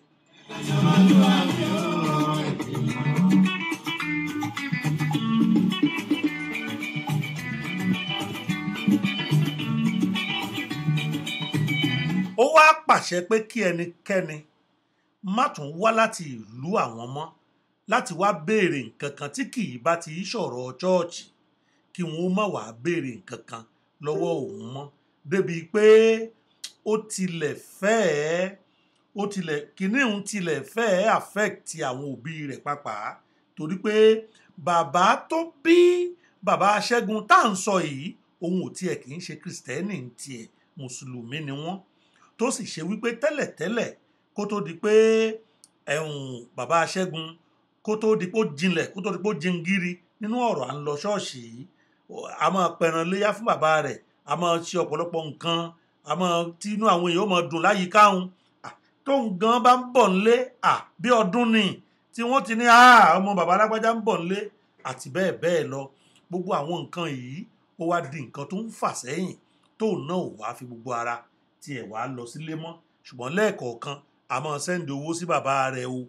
ó wá pàṣẹ pé kí ẹnikẹ́ni má tún wá láti ìlú àwọn mọ́ láti wá béèrè nǹkan kan tí kì í bá ti í sọ̀rọ̀ chọ́ọ̀chì kí wọ́n má wàá béèrè nǹkan kan lọ́wọ́ òun mọ́ débi pé ó tilẹ̀ fẹ́ẹ́ ó tilẹ̀ kíní òun tilẹ̀ fẹ́ẹ́ affect àwọn òbí rẹ̀ pàápàá torí pé bàbá tó bí bàbá Ṣẹ́gun tá à ń sọ yìí òun ò tiẹ̀ kì í ṣe kristẹni ń tiẹ̀ mùsùlùmí ni wọ́n tó sì ṣe wípé tẹ́lẹ̀tẹ́lẹ̀ kó tó di pé ẹ̀hún bàbá Ṣẹ́gun kó tó di pé ó jinlẹ̀ kó tó di pé ó jingiri nínú ọ̀rọ̀ à ń lọ ṣọ́ọ̀ṣì yìí a máa pẹran léyà fún bàbá rẹ̀ a máa ṣe ọ̀pọ̀lọpọ̀ nǹkan a máa tí inú àwọn èèyàn ó máa dùn láyìíká òun tóun gan bá ń bọ̀ nílé bí ọdún ni tí wọ́n ti ní ọmọ bàbá alágbájá ń bọ̀ nílé àti bẹ́ẹ̀ bẹ́ẹ̀ lọ gbogbo àwọn nǹkan yìí ó wá di nǹkan tó ń fà sẹ́yìn tóun náà ò wá fi gbogbo ara tiẹ̀ wá lọ sílé mọ́ ṣùgbọ́n lẹ́ẹ̀kọ̀ọ̀kan a máa sẹ́ndì owó sí bàbá rẹ̀ o.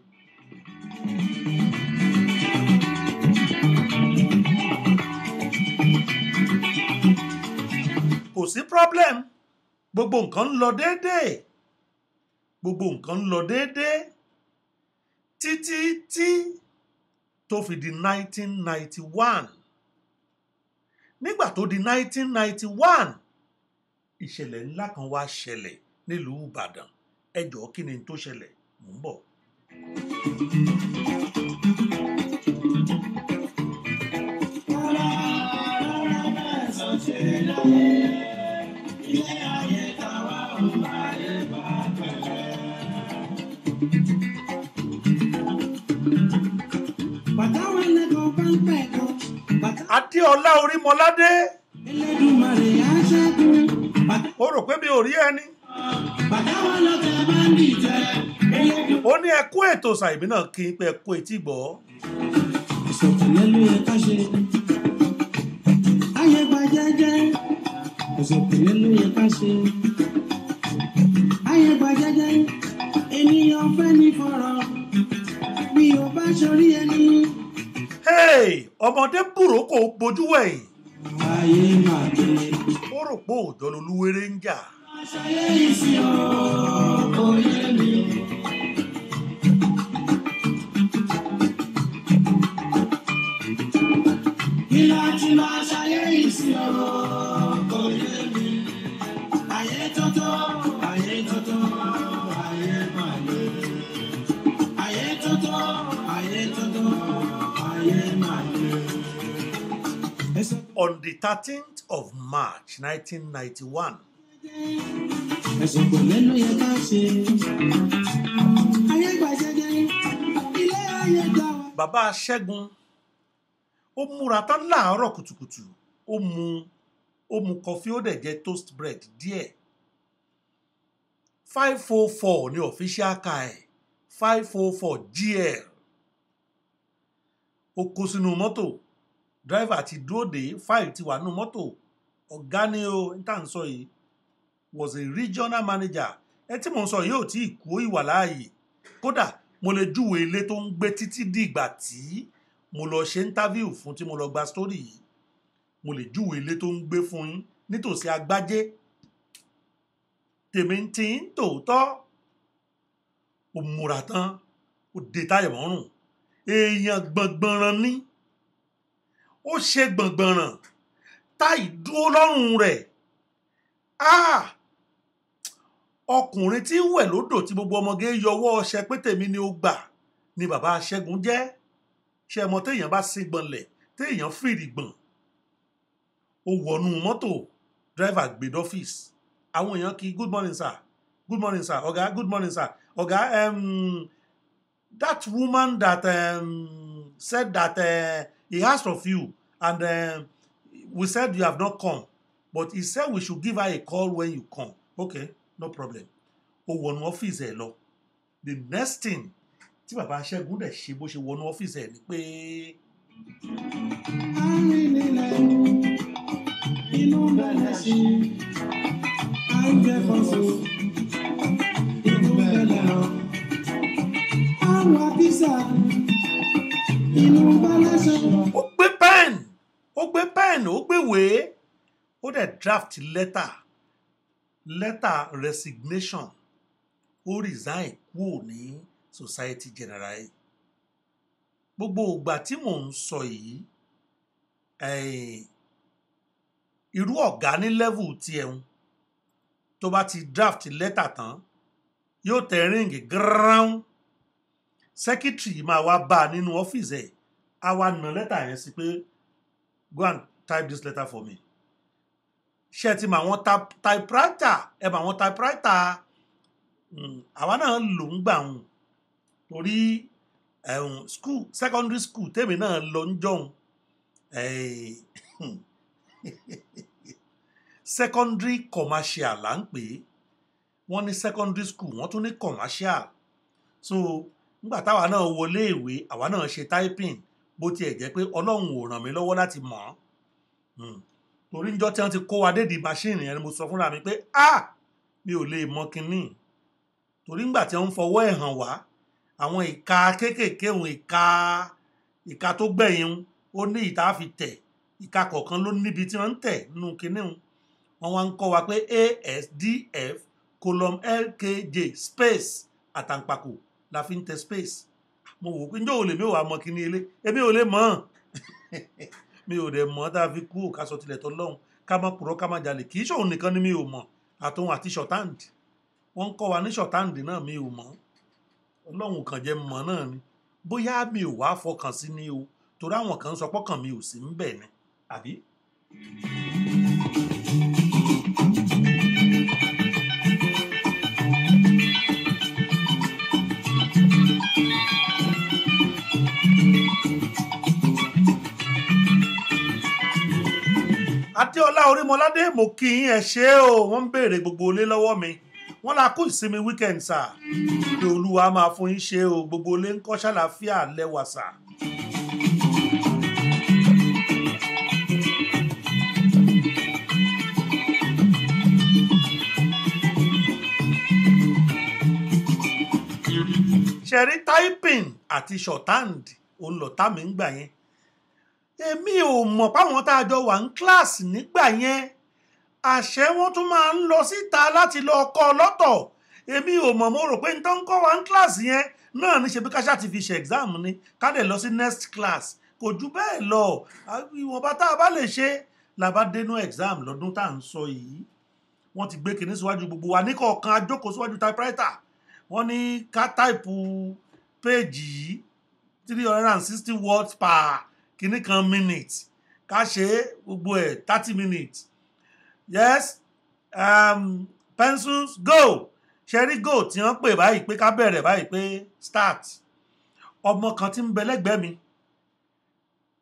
kò sí problem gbogbo nǹkan ń lọ déédéé gbogbo nǹkan ń lọ déédéé títí tí tó fi di 1991 nígbà tó di 1991 ìṣẹ̀lẹ̀ ńlá kan wá ṣẹlẹ̀ nílùú Ìbàdàn ẹ jọ̀ọ́ kí ni tó ṣẹlẹ̀ mò ń bọ̀. Bàtàwọn ẹlẹ́gàn bá ń pẹ̀ kan. Bàtà Adéọlá Orímọládé Ẹlẹ́dùmarè á ṣẹ́gun. Bàtà ó rò pé mi ò rí ẹni bàtàwọn lọ́tẹ̀ bá ń dìjẹ́. Ẹlẹ́dùn. ó ní ẹkú ètò ṣàìbí náà kí n pé ẹkú etí gbọ́ Ìṣọ̀kẹ̀lẹ̀ ló yẹ ká ṣe. Ayé gba jẹ́jẹ́. Ìṣọ̀kẹ̀lẹ̀ ló yẹ ká ṣe. Ayé gba jẹ́jẹ́. Ènìyàn fẹ́ ní fọ̀rọ̀. Bí o bá ṣorí ẹni. hey ọmọdé bùrọ̀ kò bójú wẹ̀yìn Ayé máa gbé. ó rò pé òòjọ́ lolúwere ń jà Aṣayé ìsìn ọ̀rọ̀ kò yé mi. Kí láti máa ṣayé ìsìn ọ̀rọ̀ kò yé mi. Ayé tọ́tọ́, ayé tọ́tọ́, ayé máa lè. Ayé tọ́tọ́, ayé tọ́tọ́, ayé máa lè. Ẹ sọ on the 13th of March 1991 ẹ̀sùn pẹ̀lẹ́ ló yẹ ká ṣe. ayé gbà jẹjẹ ilé ayé gbà wá. bàbá Ṣẹ́gun ó múra tán láàárọ̀ kùtùkùtù ó mu ó mu kọfí ó dẹ̀ jẹ toast bread díẹ̀ five four four ní official car ẹ̀ five four four gl ó kó sínú mọ́tò driver ti dúró dé five ti wà nínú mọ́tò ọ̀gá ni o n tà ń sọ yìí was a regional manager ẹ tí mò ń sọ yìí ò tí ì kú ìwà láàyè kódà mo lè júwe ilé tó ń gbé títí di ìgbà tí mo lọ ṣe interview fún tí mo lọ gba story yìí mo lè júwe ilé tó ń gbé fún yín nítòsí agbájé tèmi ti ń tòótọ́ ó múra tán ó de táyà mọ́rùn èèyàn gbọ̀ngbọ̀nràn ní ó ṣe gbọ̀ngbọ̀nràn táì dúró lọ́rùn rẹ̀ ah ọkùnrin tí ń wẹ̀ lódò tí gbogbo ọmọge yọwọ́ ọṣẹ pé tèmi ni ó gbà ni bàbá Ṣẹ́gun jẹ́ ṣe mọ téèyàn bá sí gbọ̀nlẹ̀ téèyàn fìrì gbọ̀n ó wọnú mọ́tò driver gbé dọ́fíìsì àwọn èèyàn kí good morning sir good morning sir ọ̀gá good morning sir ọ̀gá um, that woman that um, said that uh, he asked of you and um, we said you have not come but he said we should give her a call when you come okay no problem ó wọnú ọ́fíìsì ẹ̀ lọ the next thing tí bàbá Ṣẹ́gun dẹ̀ ṣe bó ṣe wọnú ọ́fíìsì ẹ̀ ni pé arìnrìnlẹ̀ inú bẹ̀rẹ̀ sí à ń jẹ fọ́sọ̀ inú bẹ̀rẹ̀ rọ. àwọn àkísà inú bẹ̀rẹ̀ sọ. ó gbé pen ó gbé pen ó gbé wèé ó dẹ̀ draft letter letter resignation ó resign kúrò ní society general yìí gbogbo ìgbà tí mò ń sọ yìí eh, irú ọ̀gá ní level tiẹ̀ ń tó bá ti draft letter tán yóò tẹ ríǹgì gírán secretary máa wá bá a nínú ọ́fíìsì ẹ̀ á wá na lẹ́tà yẹn sí pé go and type this letter for me ṣé ẹ ti mọ àwọn type- typewriter ẹ mọ àwọn typewriter mm, àwa náà lò ń gbà wọn torí ẹ̀hún school secondary school tèmi náà lọ ń jọ̀hún eh, secondary commercial là ń pè é wọ́n ní secondary school wọ́n tún ní commercial so nígbà táwa náà wọlé ìwé àwa náà ṣe typing bó tiẹ̀ jẹ́ pé ọlọ́run ò ràn mí lọ́wọ́ láti mọ̀ ọ́n Hmm. torí níjọ́ tí wọ́n ti kó wa dédìí machine yẹn ni mo sọ fúnra mi pé ah mi ò lè mọ kinní torí nígbà tí wọ́n ń fọwọ́ ẹ̀ hàn wá àwọn ìka kéékèèké òun ìka ìka tó gbẹ̀yìn un, ó ní ìta fi tẹ̀ ìka kọ̀ọ̀kan ló níbi tí wọ́n ń tẹ̀ nínú kinní un. wọ́n wá ń kọ́ wa pé asdf column lkj space àtàǹpàkò la fi ń tẹ space mo wò ó pé njẹ́ ò lè mi ò wá mọ kinní ilé èmi ò lè mọ̀ ọ́n mi ò dẹ̀ mọ̀ tá a fi kú òkà sọ tilẹ̀ tọ́ lọ́hùn ká má purọ́ ká má jalè kì í ṣòun nìkan ni mi ò mọ̀ àtòun àti shorthand wọ́n ń kọ́ wa ní shorthand náà mi ò mọ̀ ọlọ́run kàn jẹ́ mọ̀ náà ni bóyá mi ò wá fọkàn sí ni o torí àwọn kan ń sọ pọ́kàn mi ò sí ń bẹ̀ ni àbí. adéọlá orímọládé mo kí yín ẹ ṣé o wọ́n ń béèrè gbogbo ilé lọ́wọ́ mi wọ́n la kú ìsinmi weekend sà pé olúwa máa fún yín ṣe o gbogbo ilé ń kọ́ ṣàlàáfíà lẹ́wà sà. ṣẹ̀rí typing àti shorthand òun lọ̀tá mi ń gbà yẹn èmi ò mọ̀ páwọn tá a jọ wà ní kíláàsì nígbà yẹn àṣẹ wọn tún máa ń lọ síta láti lọ kọ́ lọ́tọ̀ èmi ò mọ̀ mo rò pé n tó ń kọ́ wa ní kíláàsì yẹn náà ní ṣe bí káṣá ti fi ṣe exam ni ká dẹ̀ lọ sí next class kò jù bẹ́ẹ̀ lọ ìwọ̀nba tá a bá lè ṣe la bá dénú exam lọ́dún tá à ń sọ yìí wọ́n ti gbé kinní síwájú gbogbo wa ní kọ̀ọ̀kan ajókòó síwájú typewriter wọ́n ní ká táìpù péèjì yìí three hundred and sixty words per kinní kan minute ká ṣe é gbogbo ẹ̀ thirty minutes yes um, pencils go ṣẹ́rí go tí wọ́n pè báyìí pé ká bẹ̀rẹ̀ báyìí pé start ọmọ kan tí ń bẹ lẹ́gbẹ̀ẹ́ mi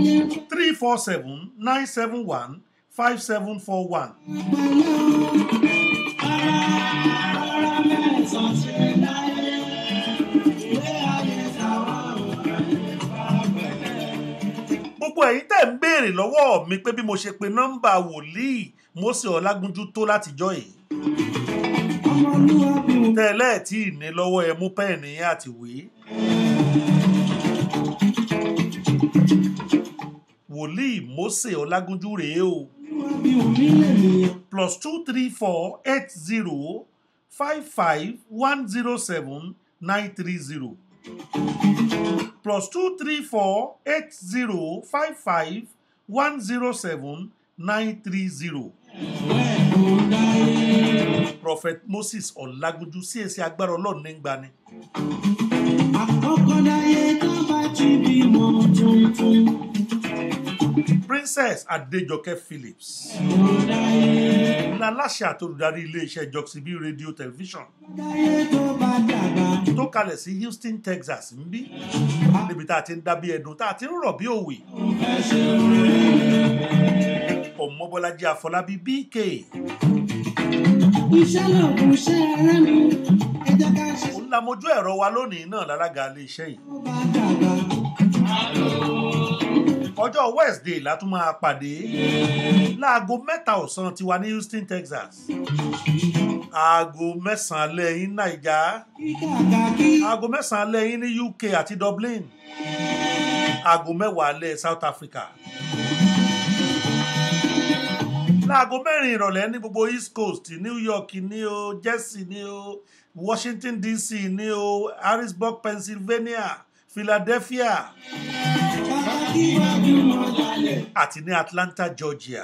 láyé three four seven nine seven one five seven four one. pẹ̀lẹ́ o. Ara ara mẹ́sàn-án ṣe láyé. Ilé ayé tàwa ò ayé bá pẹ̀lẹ́. gbogbo ẹ̀yin tẹ̀ ń béèrè lọ́wọ́ mi pé bí mo ṣe pe nọ́mbà wòlíì Mósè Ọlágúnjú tó látijọ́ yìí Ọmọlúwàbí ò tẹ́lẹ̀ tí ì ní lọ́wọ́ ẹ mú pẹ́ẹ̀nì yín àti ìwé. wòlíì Mósè Ọlágúnjú rèé o ọmọlúwàbí ò nílẹ̀ nìyẹn. plus two three four eight zero five five one zero seven nine three zero plus two three four eight zero five five one zero seven nine three zero. Bẹ́ẹ̀ kò dáyé. prophet moses ọlágúnjú sí èsì agbára ọlọ́run ní gbani. Àkọ́kọ́ dáyé tó bá ti bímọ tuntun. princess adéjọkẹ́ phillips Kò dáyé. láláṣẹ àtolùdarí iléeṣẹ́ joxib radio television Dáyé tó bá dàgbà. tó kalẹ̀ sí houston texas ń bí níbi tá a ti ń dábí ẹdun tá a ti ń rọ̀ bí òwe Ẹ ṣeun. ọmọbọlájí àfọlábí bk Iṣẹ́ lòògùn iṣẹ́ ẹrẹ́ mi. Ẹ jẹ́ ká ṣe òun la mojú ẹ̀rọ wa lónìí náà lálága iléeṣẹ́ yìí tó bá dàgbà. ọjọ́ wednesday la tún máa pàdé láago mẹ́ta ọ̀sán tiwa ní houston texas aago mẹ́sàn-án alẹ́ yín naija Kíkàkà kí. aago mẹ́sàn-án alẹ́ yín ní uk àti dublin aago mẹ́wàá alẹ́ south africa láago mẹ́rin ìrọ̀lẹ́ ní gbogbo east coast new york ní o jersey ní o washington dc ní o harrisburg pennsylvania philadelphia Bàbá kí gbajúmọ̀ lálẹ́. àti ní atlanta georgia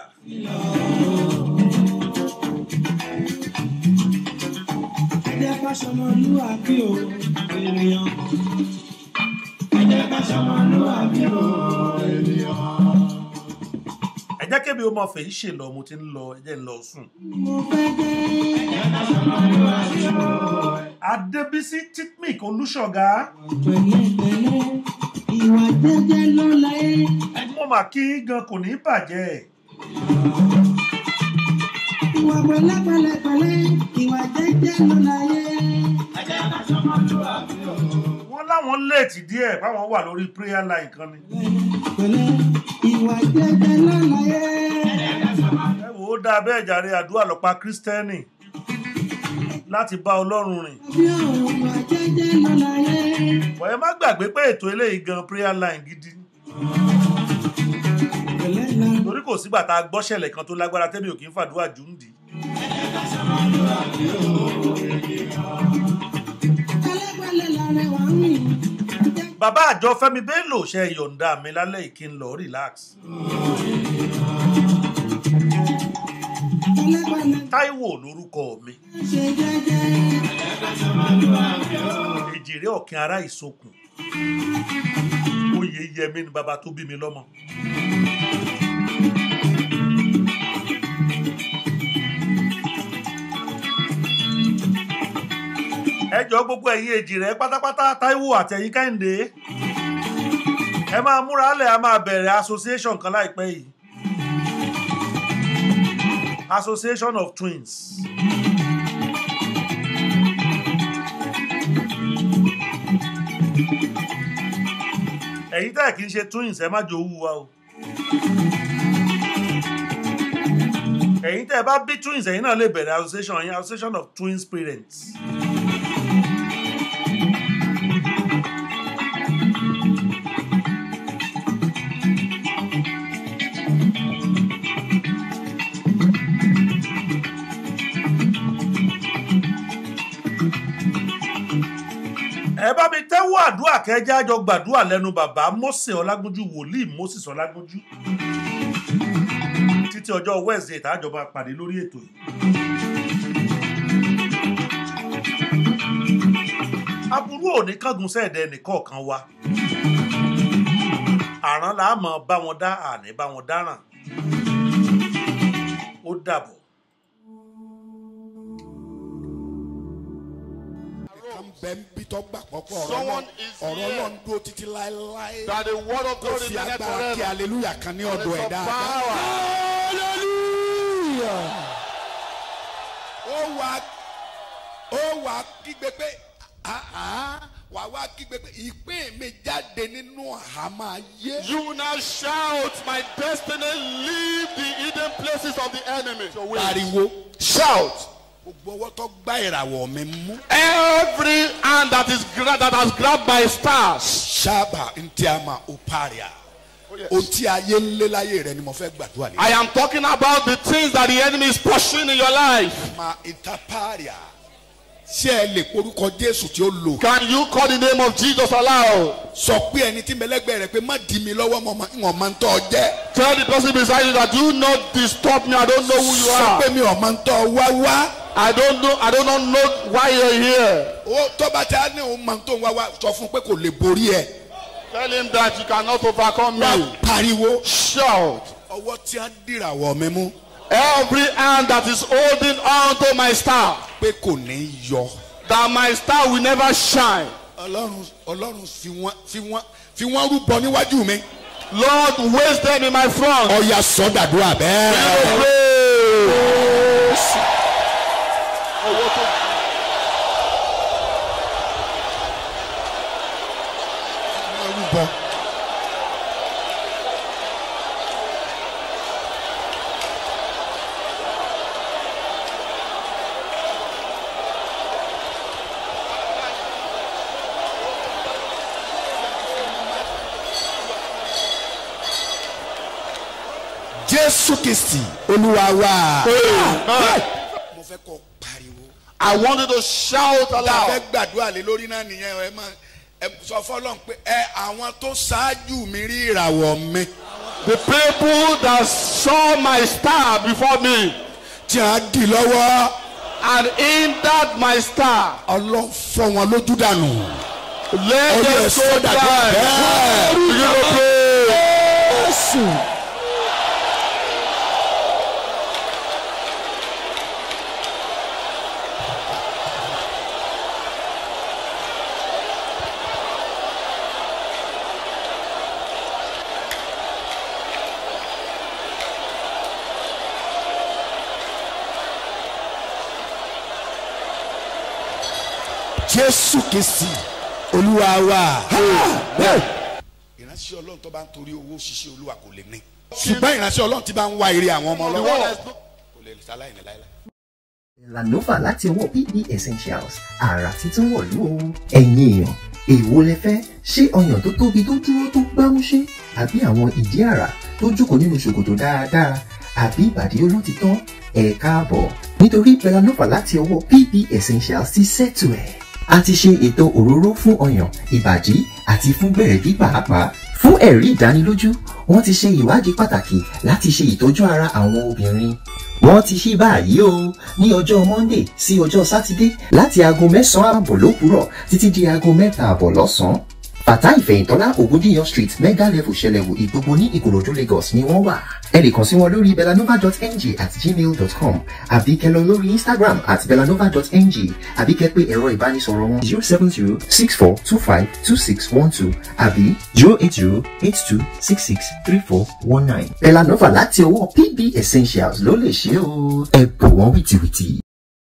Ẹ jẹ́ ká ṣọmọlúwàbí o, ènìyàn. Ẹ jẹ́ ká ṣọmọlúwàbí o, ènìyàn. ẹ jẹ́ kébi ó máa fèyí ṣe lọ mo ti ń lọ ẹ jẹ́ ń lọ sùn. Mo fẹ́ jẹ́. Ẹ jẹ́ ká ṣọmọlúwàbí o. adébísí titmic olùṣọ́gá Pẹ̀lẹ́pẹ̀lẹ́, ìwà jẹ́jẹ́ ló láyé. mo mà kí yín gan kò ní bàjẹ́ Ìwà pẹ̀lẹ́pẹ̀lẹ́pẹ̀lẹ́, ìwà jẹ́jẹ́ ló láyé. Ẹ jẹ́ ká ṣọmọlúwàbí o. wọ́n láwọn léètì díẹ̀ báwọn wà lórí prayer line kan ni. Pẹ̀lẹ́, ìwà jẹ́jẹ́ ló láyé. Ẹ jẹ́ ká ṣọmọlúwàbí ẹ wò ó dáa bẹ́ẹ̀ jàre àdúrà lọ́pàá kírísítẹ́nì láti bá ọlọ́run rìn. o, ìwà jẹ́jẹ́ ló láyé. wọ́n ẹ má gbàgbé pé ètò eléyìí gan prayer line gidi ni. Pẹ̀lẹ́ la torí kò sígbà tá a gbọ́ṣẹ̀lẹ̀ kan tó lágbára tẹ́mi ò kí ń fàdúrà jù ń dì í. pẹ̀lẹ́pẹ̀lẹ́ la rẹwà ń rìn. bàbá àjọ fẹ́mi bello ṣe yọ̀ǹda mi lálẹ́ yìí kí n lọ relax. Pẹ̀lẹ́pẹ̀lẹ́ táíwò lórúkọ mi ṣe jẹ́jẹ́. èjìrè ọ̀kìn ará ìsokùn oyè yẹmi ni bàbá tó bí mi lọ́mọ. ẹ jọ gbogbo ẹ̀yin èjìrè pátápátá táíwò àti ẹ̀yin kẹ́hìndé ẹ máa múra lẹ̀ a máa bẹ̀rẹ̀ association kan láìpẹ́ yìí association of twins. ẹ̀yin tẹ́ ẹ̀ kì í ṣe twins ẹ má jò wú wa o. ẹ̀yin tẹ́ ẹ bá bí twins ẹ̀yin náà lè bẹ̀rẹ̀ association yẹn association of twins parents. ẹ bá mi tẹ́wọ́ àdúrà kẹjá jọ gbàdúrà lẹ́nu bàbá Mósè Ọlágúnjú wòlíì Moses Ọlágúnjú títí ọjọ́ Wednesday tààjọ máa pàdé lórí ètò yìí. aburú òní kángun sẹ́ẹ̀dẹ̀ nìkọ̀ọ̀kan wa àrán là á mọ̀ bá wọn dá àní bá wọn dáràn ó dàbọ̀. come bẹ ń bí tó gbà pọ̀pọ̀ ọ̀rọ̀ Someone náà is ọ̀rọ̀ here. náà ń dúró títí láéláé That the word of kó God fi is in agbára kí forever. aleluya kan ní There is ọ̀dọ̀ ẹ̀ some dáadáa. power. ó wá ó wá kígbe pé "Ah, ah." wà wá kígbe pé ìpín mi jáde nínú àhámọ́ ayé. You now shout, My destiny leave the hidden places of the enemy. pariwo Shout. gbogbo ọwọ́ tó gbá ìràwọ̀ mi mú. Every hand that is gra- that has grabbed my stars. sábà ntí a ma ó paria ohun tí ayé ń lé láyé rẹ ni mo fẹ́ gbàdúrà lé. I am talking about the things that the enemy is pursuing in your life. ma ìta paria ṣé ẹ lè porúkọ jésù tí ó lò. Can you call the name of Jesus aloud? sọ pé ẹni tí mẹlẹgbẹ rẹ pé má di mi lọ́wọ́ mọ́ wọn máa ń tọ́ jẹ́. Tell the person beside you that do not disturb me. I don't know who you sọ pé are. mi ò máa ń tọ́ wá wá. I don't know. I do not know why you're here. ó tọ́ba tí a ní òun máa ń tó wá wá sọ fún pé kò lè borí ẹ. Tell him that you cannot overcome wá me. pariwo. Shout. ọwọ́ tí a dìràwọ̀ mi mú Every hand that is holding on to my star, pé kò ní yọ. that my star will never shine. ọlọ́run ọlọ́run fi wọ́n fi wọ́n fi wọ́n rúbọ níwájú mi. Lord, waste them in my front. ọ̀ya sọ́dàdúrà bẹ́ẹ̀. Pray. wọ́n rúbọ. jésù kìsì olúwa wa. Amen. mo fẹ́ kọ́ pariwo. I want you to shout tá a fẹ́ aloud. gbàdúrà lé lórí náà nìyẹn ẹ máa ẹ sọ fọlọ́n pé ẹ àwọn tó ṣáájú mi rí ìràwọ̀ mi The people that saw my star before me tí a dì lọ́wọ́ and hindered my star, ọlọ́run fọ́ wọn lójú dànù. let Ó yẹ them go sọ́dà tó die. bẹ́ẹ̀. Begin to pray. Jésù. Jésù kìsì olúwa wa. ìránṣẹ́ ọlọ́run tó bá ń torí owó ṣiṣẹ́ olúwa kò lè ní. ṣùgbọ́n ìránṣẹ́ ọlọ́run ti bá ń wá ire àwọn ọmọ The ọlọ́run one that's kò lè ṣaláì ní láéláé. Lanova láti ọwọ́ PE Essentials àrà títún wọ̀lú o. ẹ̀yin èèyàn èèwo lẹ fẹ́ ṣé ọyàn tó tóbi tó dúró tó gbámúṣé àbí àwọn ìdí àrà tó jókòó nínú ṣòkòtò dáadáa àbí ìbàdí olótìtọ́ ẹ̀ káàbọ̀ nítorí Belanova láti ọwọ́ PE Essentials ti ṣètò ẹ̀. a ti ṣe ètò òróró fún ọyàn ìbàdí àti fún gbẹ̀rẹ̀gí pàápàá fún ẹ̀rí ìdánilójú wọ́n ti ṣe ìwádìí pàtàkì láti ṣe ìtọ́jú ara àwọn obìnrin wọ́n ti ṣí báyìí o ní ọjọ́ monday sí ọjọ́ sátidé láti aago mẹ́sàn-án àbọ̀ lówùúrọ̀ títí di aago mẹ́ta àbọ̀ lọ́sàn-án. bàtà ìfẹ̀yìntọ́lá ògúndíyàn street mega level ṣẹlẹ̀wò ìgbogbo ní ìkòròdú lagos ni wọ́n wà. ẹ lè kàn sí wọn lórí belanova.ng at gmail.com àbí kẹ́ lọ lórí instagram at belanova.ng àbí kẹ́ pé ẹ̀rọ ìbánisọ̀rọ̀ wọn zero seven zero six four two five two six one two àbí zero eight zero eight two six six three four one nine. belanova láti ọwọ́ pb essentials ló lè ṣe o ẹ bò wọ́n wìtìwìtì.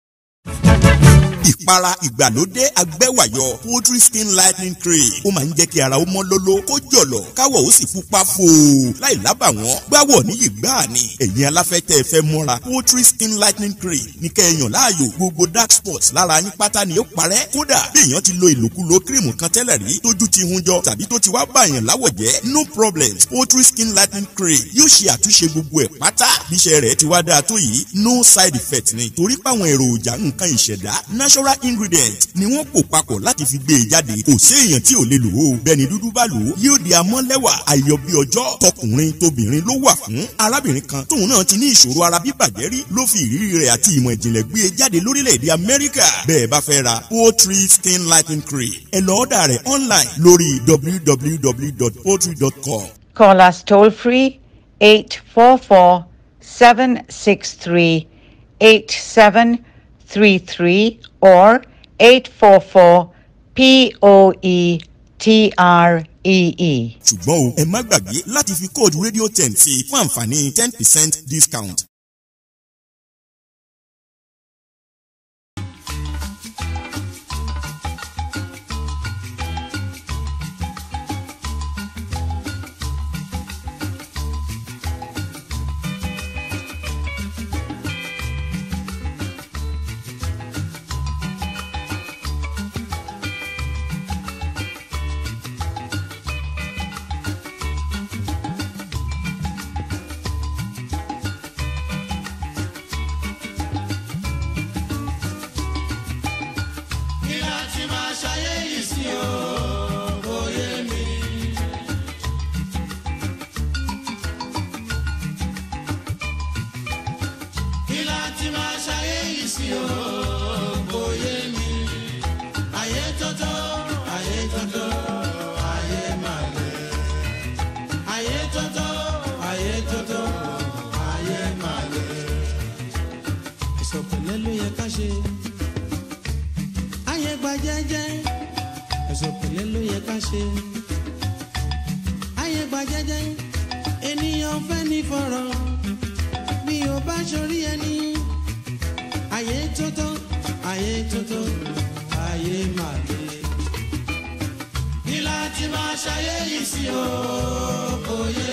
ìpara ìgbàlódé agbẹ́wàyọ poultry skin lightening cream ó máa ń jẹ́ kí ara ó mọ́ lóló kó jọ̀lọ̀ káwọ̀ ó sì pupa fòó láì lábàwọ́n gbáwọ̀ níyì gbáà ni ẹ̀yin aláfẹ́tẹ́ ẹ fẹ́ mọ́ra poultry skin lightening cream ní kẹ́ẹ̀yàn láàyò gbogbo dark spots lára yín pátá ni ó parẹ́ kódà bí èèyàn ti lo ìlòkulò kírìmù kan tẹ́lẹ̀ rí tójú ti hun jọ tàbí tó ti wá bàyàn láwọ̀ jẹ́ no problem poultry skin lightening cream yóò ṣe àtúnṣe gbogbo ẹ̀ pátá bíṣẹ́ rẹ̀ ti wá dáa tó yìí no side effect ni torí páwọn èròjà nǹkan ìṣẹ̀dá natural ingredient ni wọ́n pò papọ̀ láti fi gbé e jáde kò sí èèyàn tí ò lè lò ó bẹ́ẹ̀ ni dúdú bá lò ó yóò di amọ́lẹ́wà ayọ̀ bí ọjọ́ tọkùnrin tóbìnrin ló wà fún arábìnrin kan tóun náà ti ní ìṣòro ara bíbàjẹ́ rí ló fi ìrírí rẹ̀ àti ìmọ̀ ìjìnlẹ̀ gbé e jáde lórílẹ̀‐èdè amẹ́ríkà bẹ́ẹ̀ bá fẹ́ ra poultry skin lightening cream ẹ lọ ọ́dà rẹ̀ online lórí www.poultry.com Call us toll free 844 763 8733 or 844 P O E T R E E. ṣùgbọ́n o ẹ má gbàgbé láti fi kóòdù rédíò ten sí i fún àǹfààní ten percent discount. kí láti máa ṣayé yìí sí o kò yé mi. kí láti máa ṣayé yìí sí o kò yé mi. ayé tótó ayé tótó ayé máa lè. ayé tótó ayé tótó ayé máa lè. ìsọ̀pẹ̀lẹ̀ ló yẹ ká ṣe ayé gba jẹ́jẹ́ ẹ̀sùn pẹ̀lẹ́ ló yẹ ká ṣe. ayé gba jẹ́jẹ́ ènìyàn fẹ́ ní fọ̀rọ̀ bí o bá sọrí ẹni. ayé tótó ayé tótó ayé máa lè. ní láti máa ṣayé yìí sí o kò yé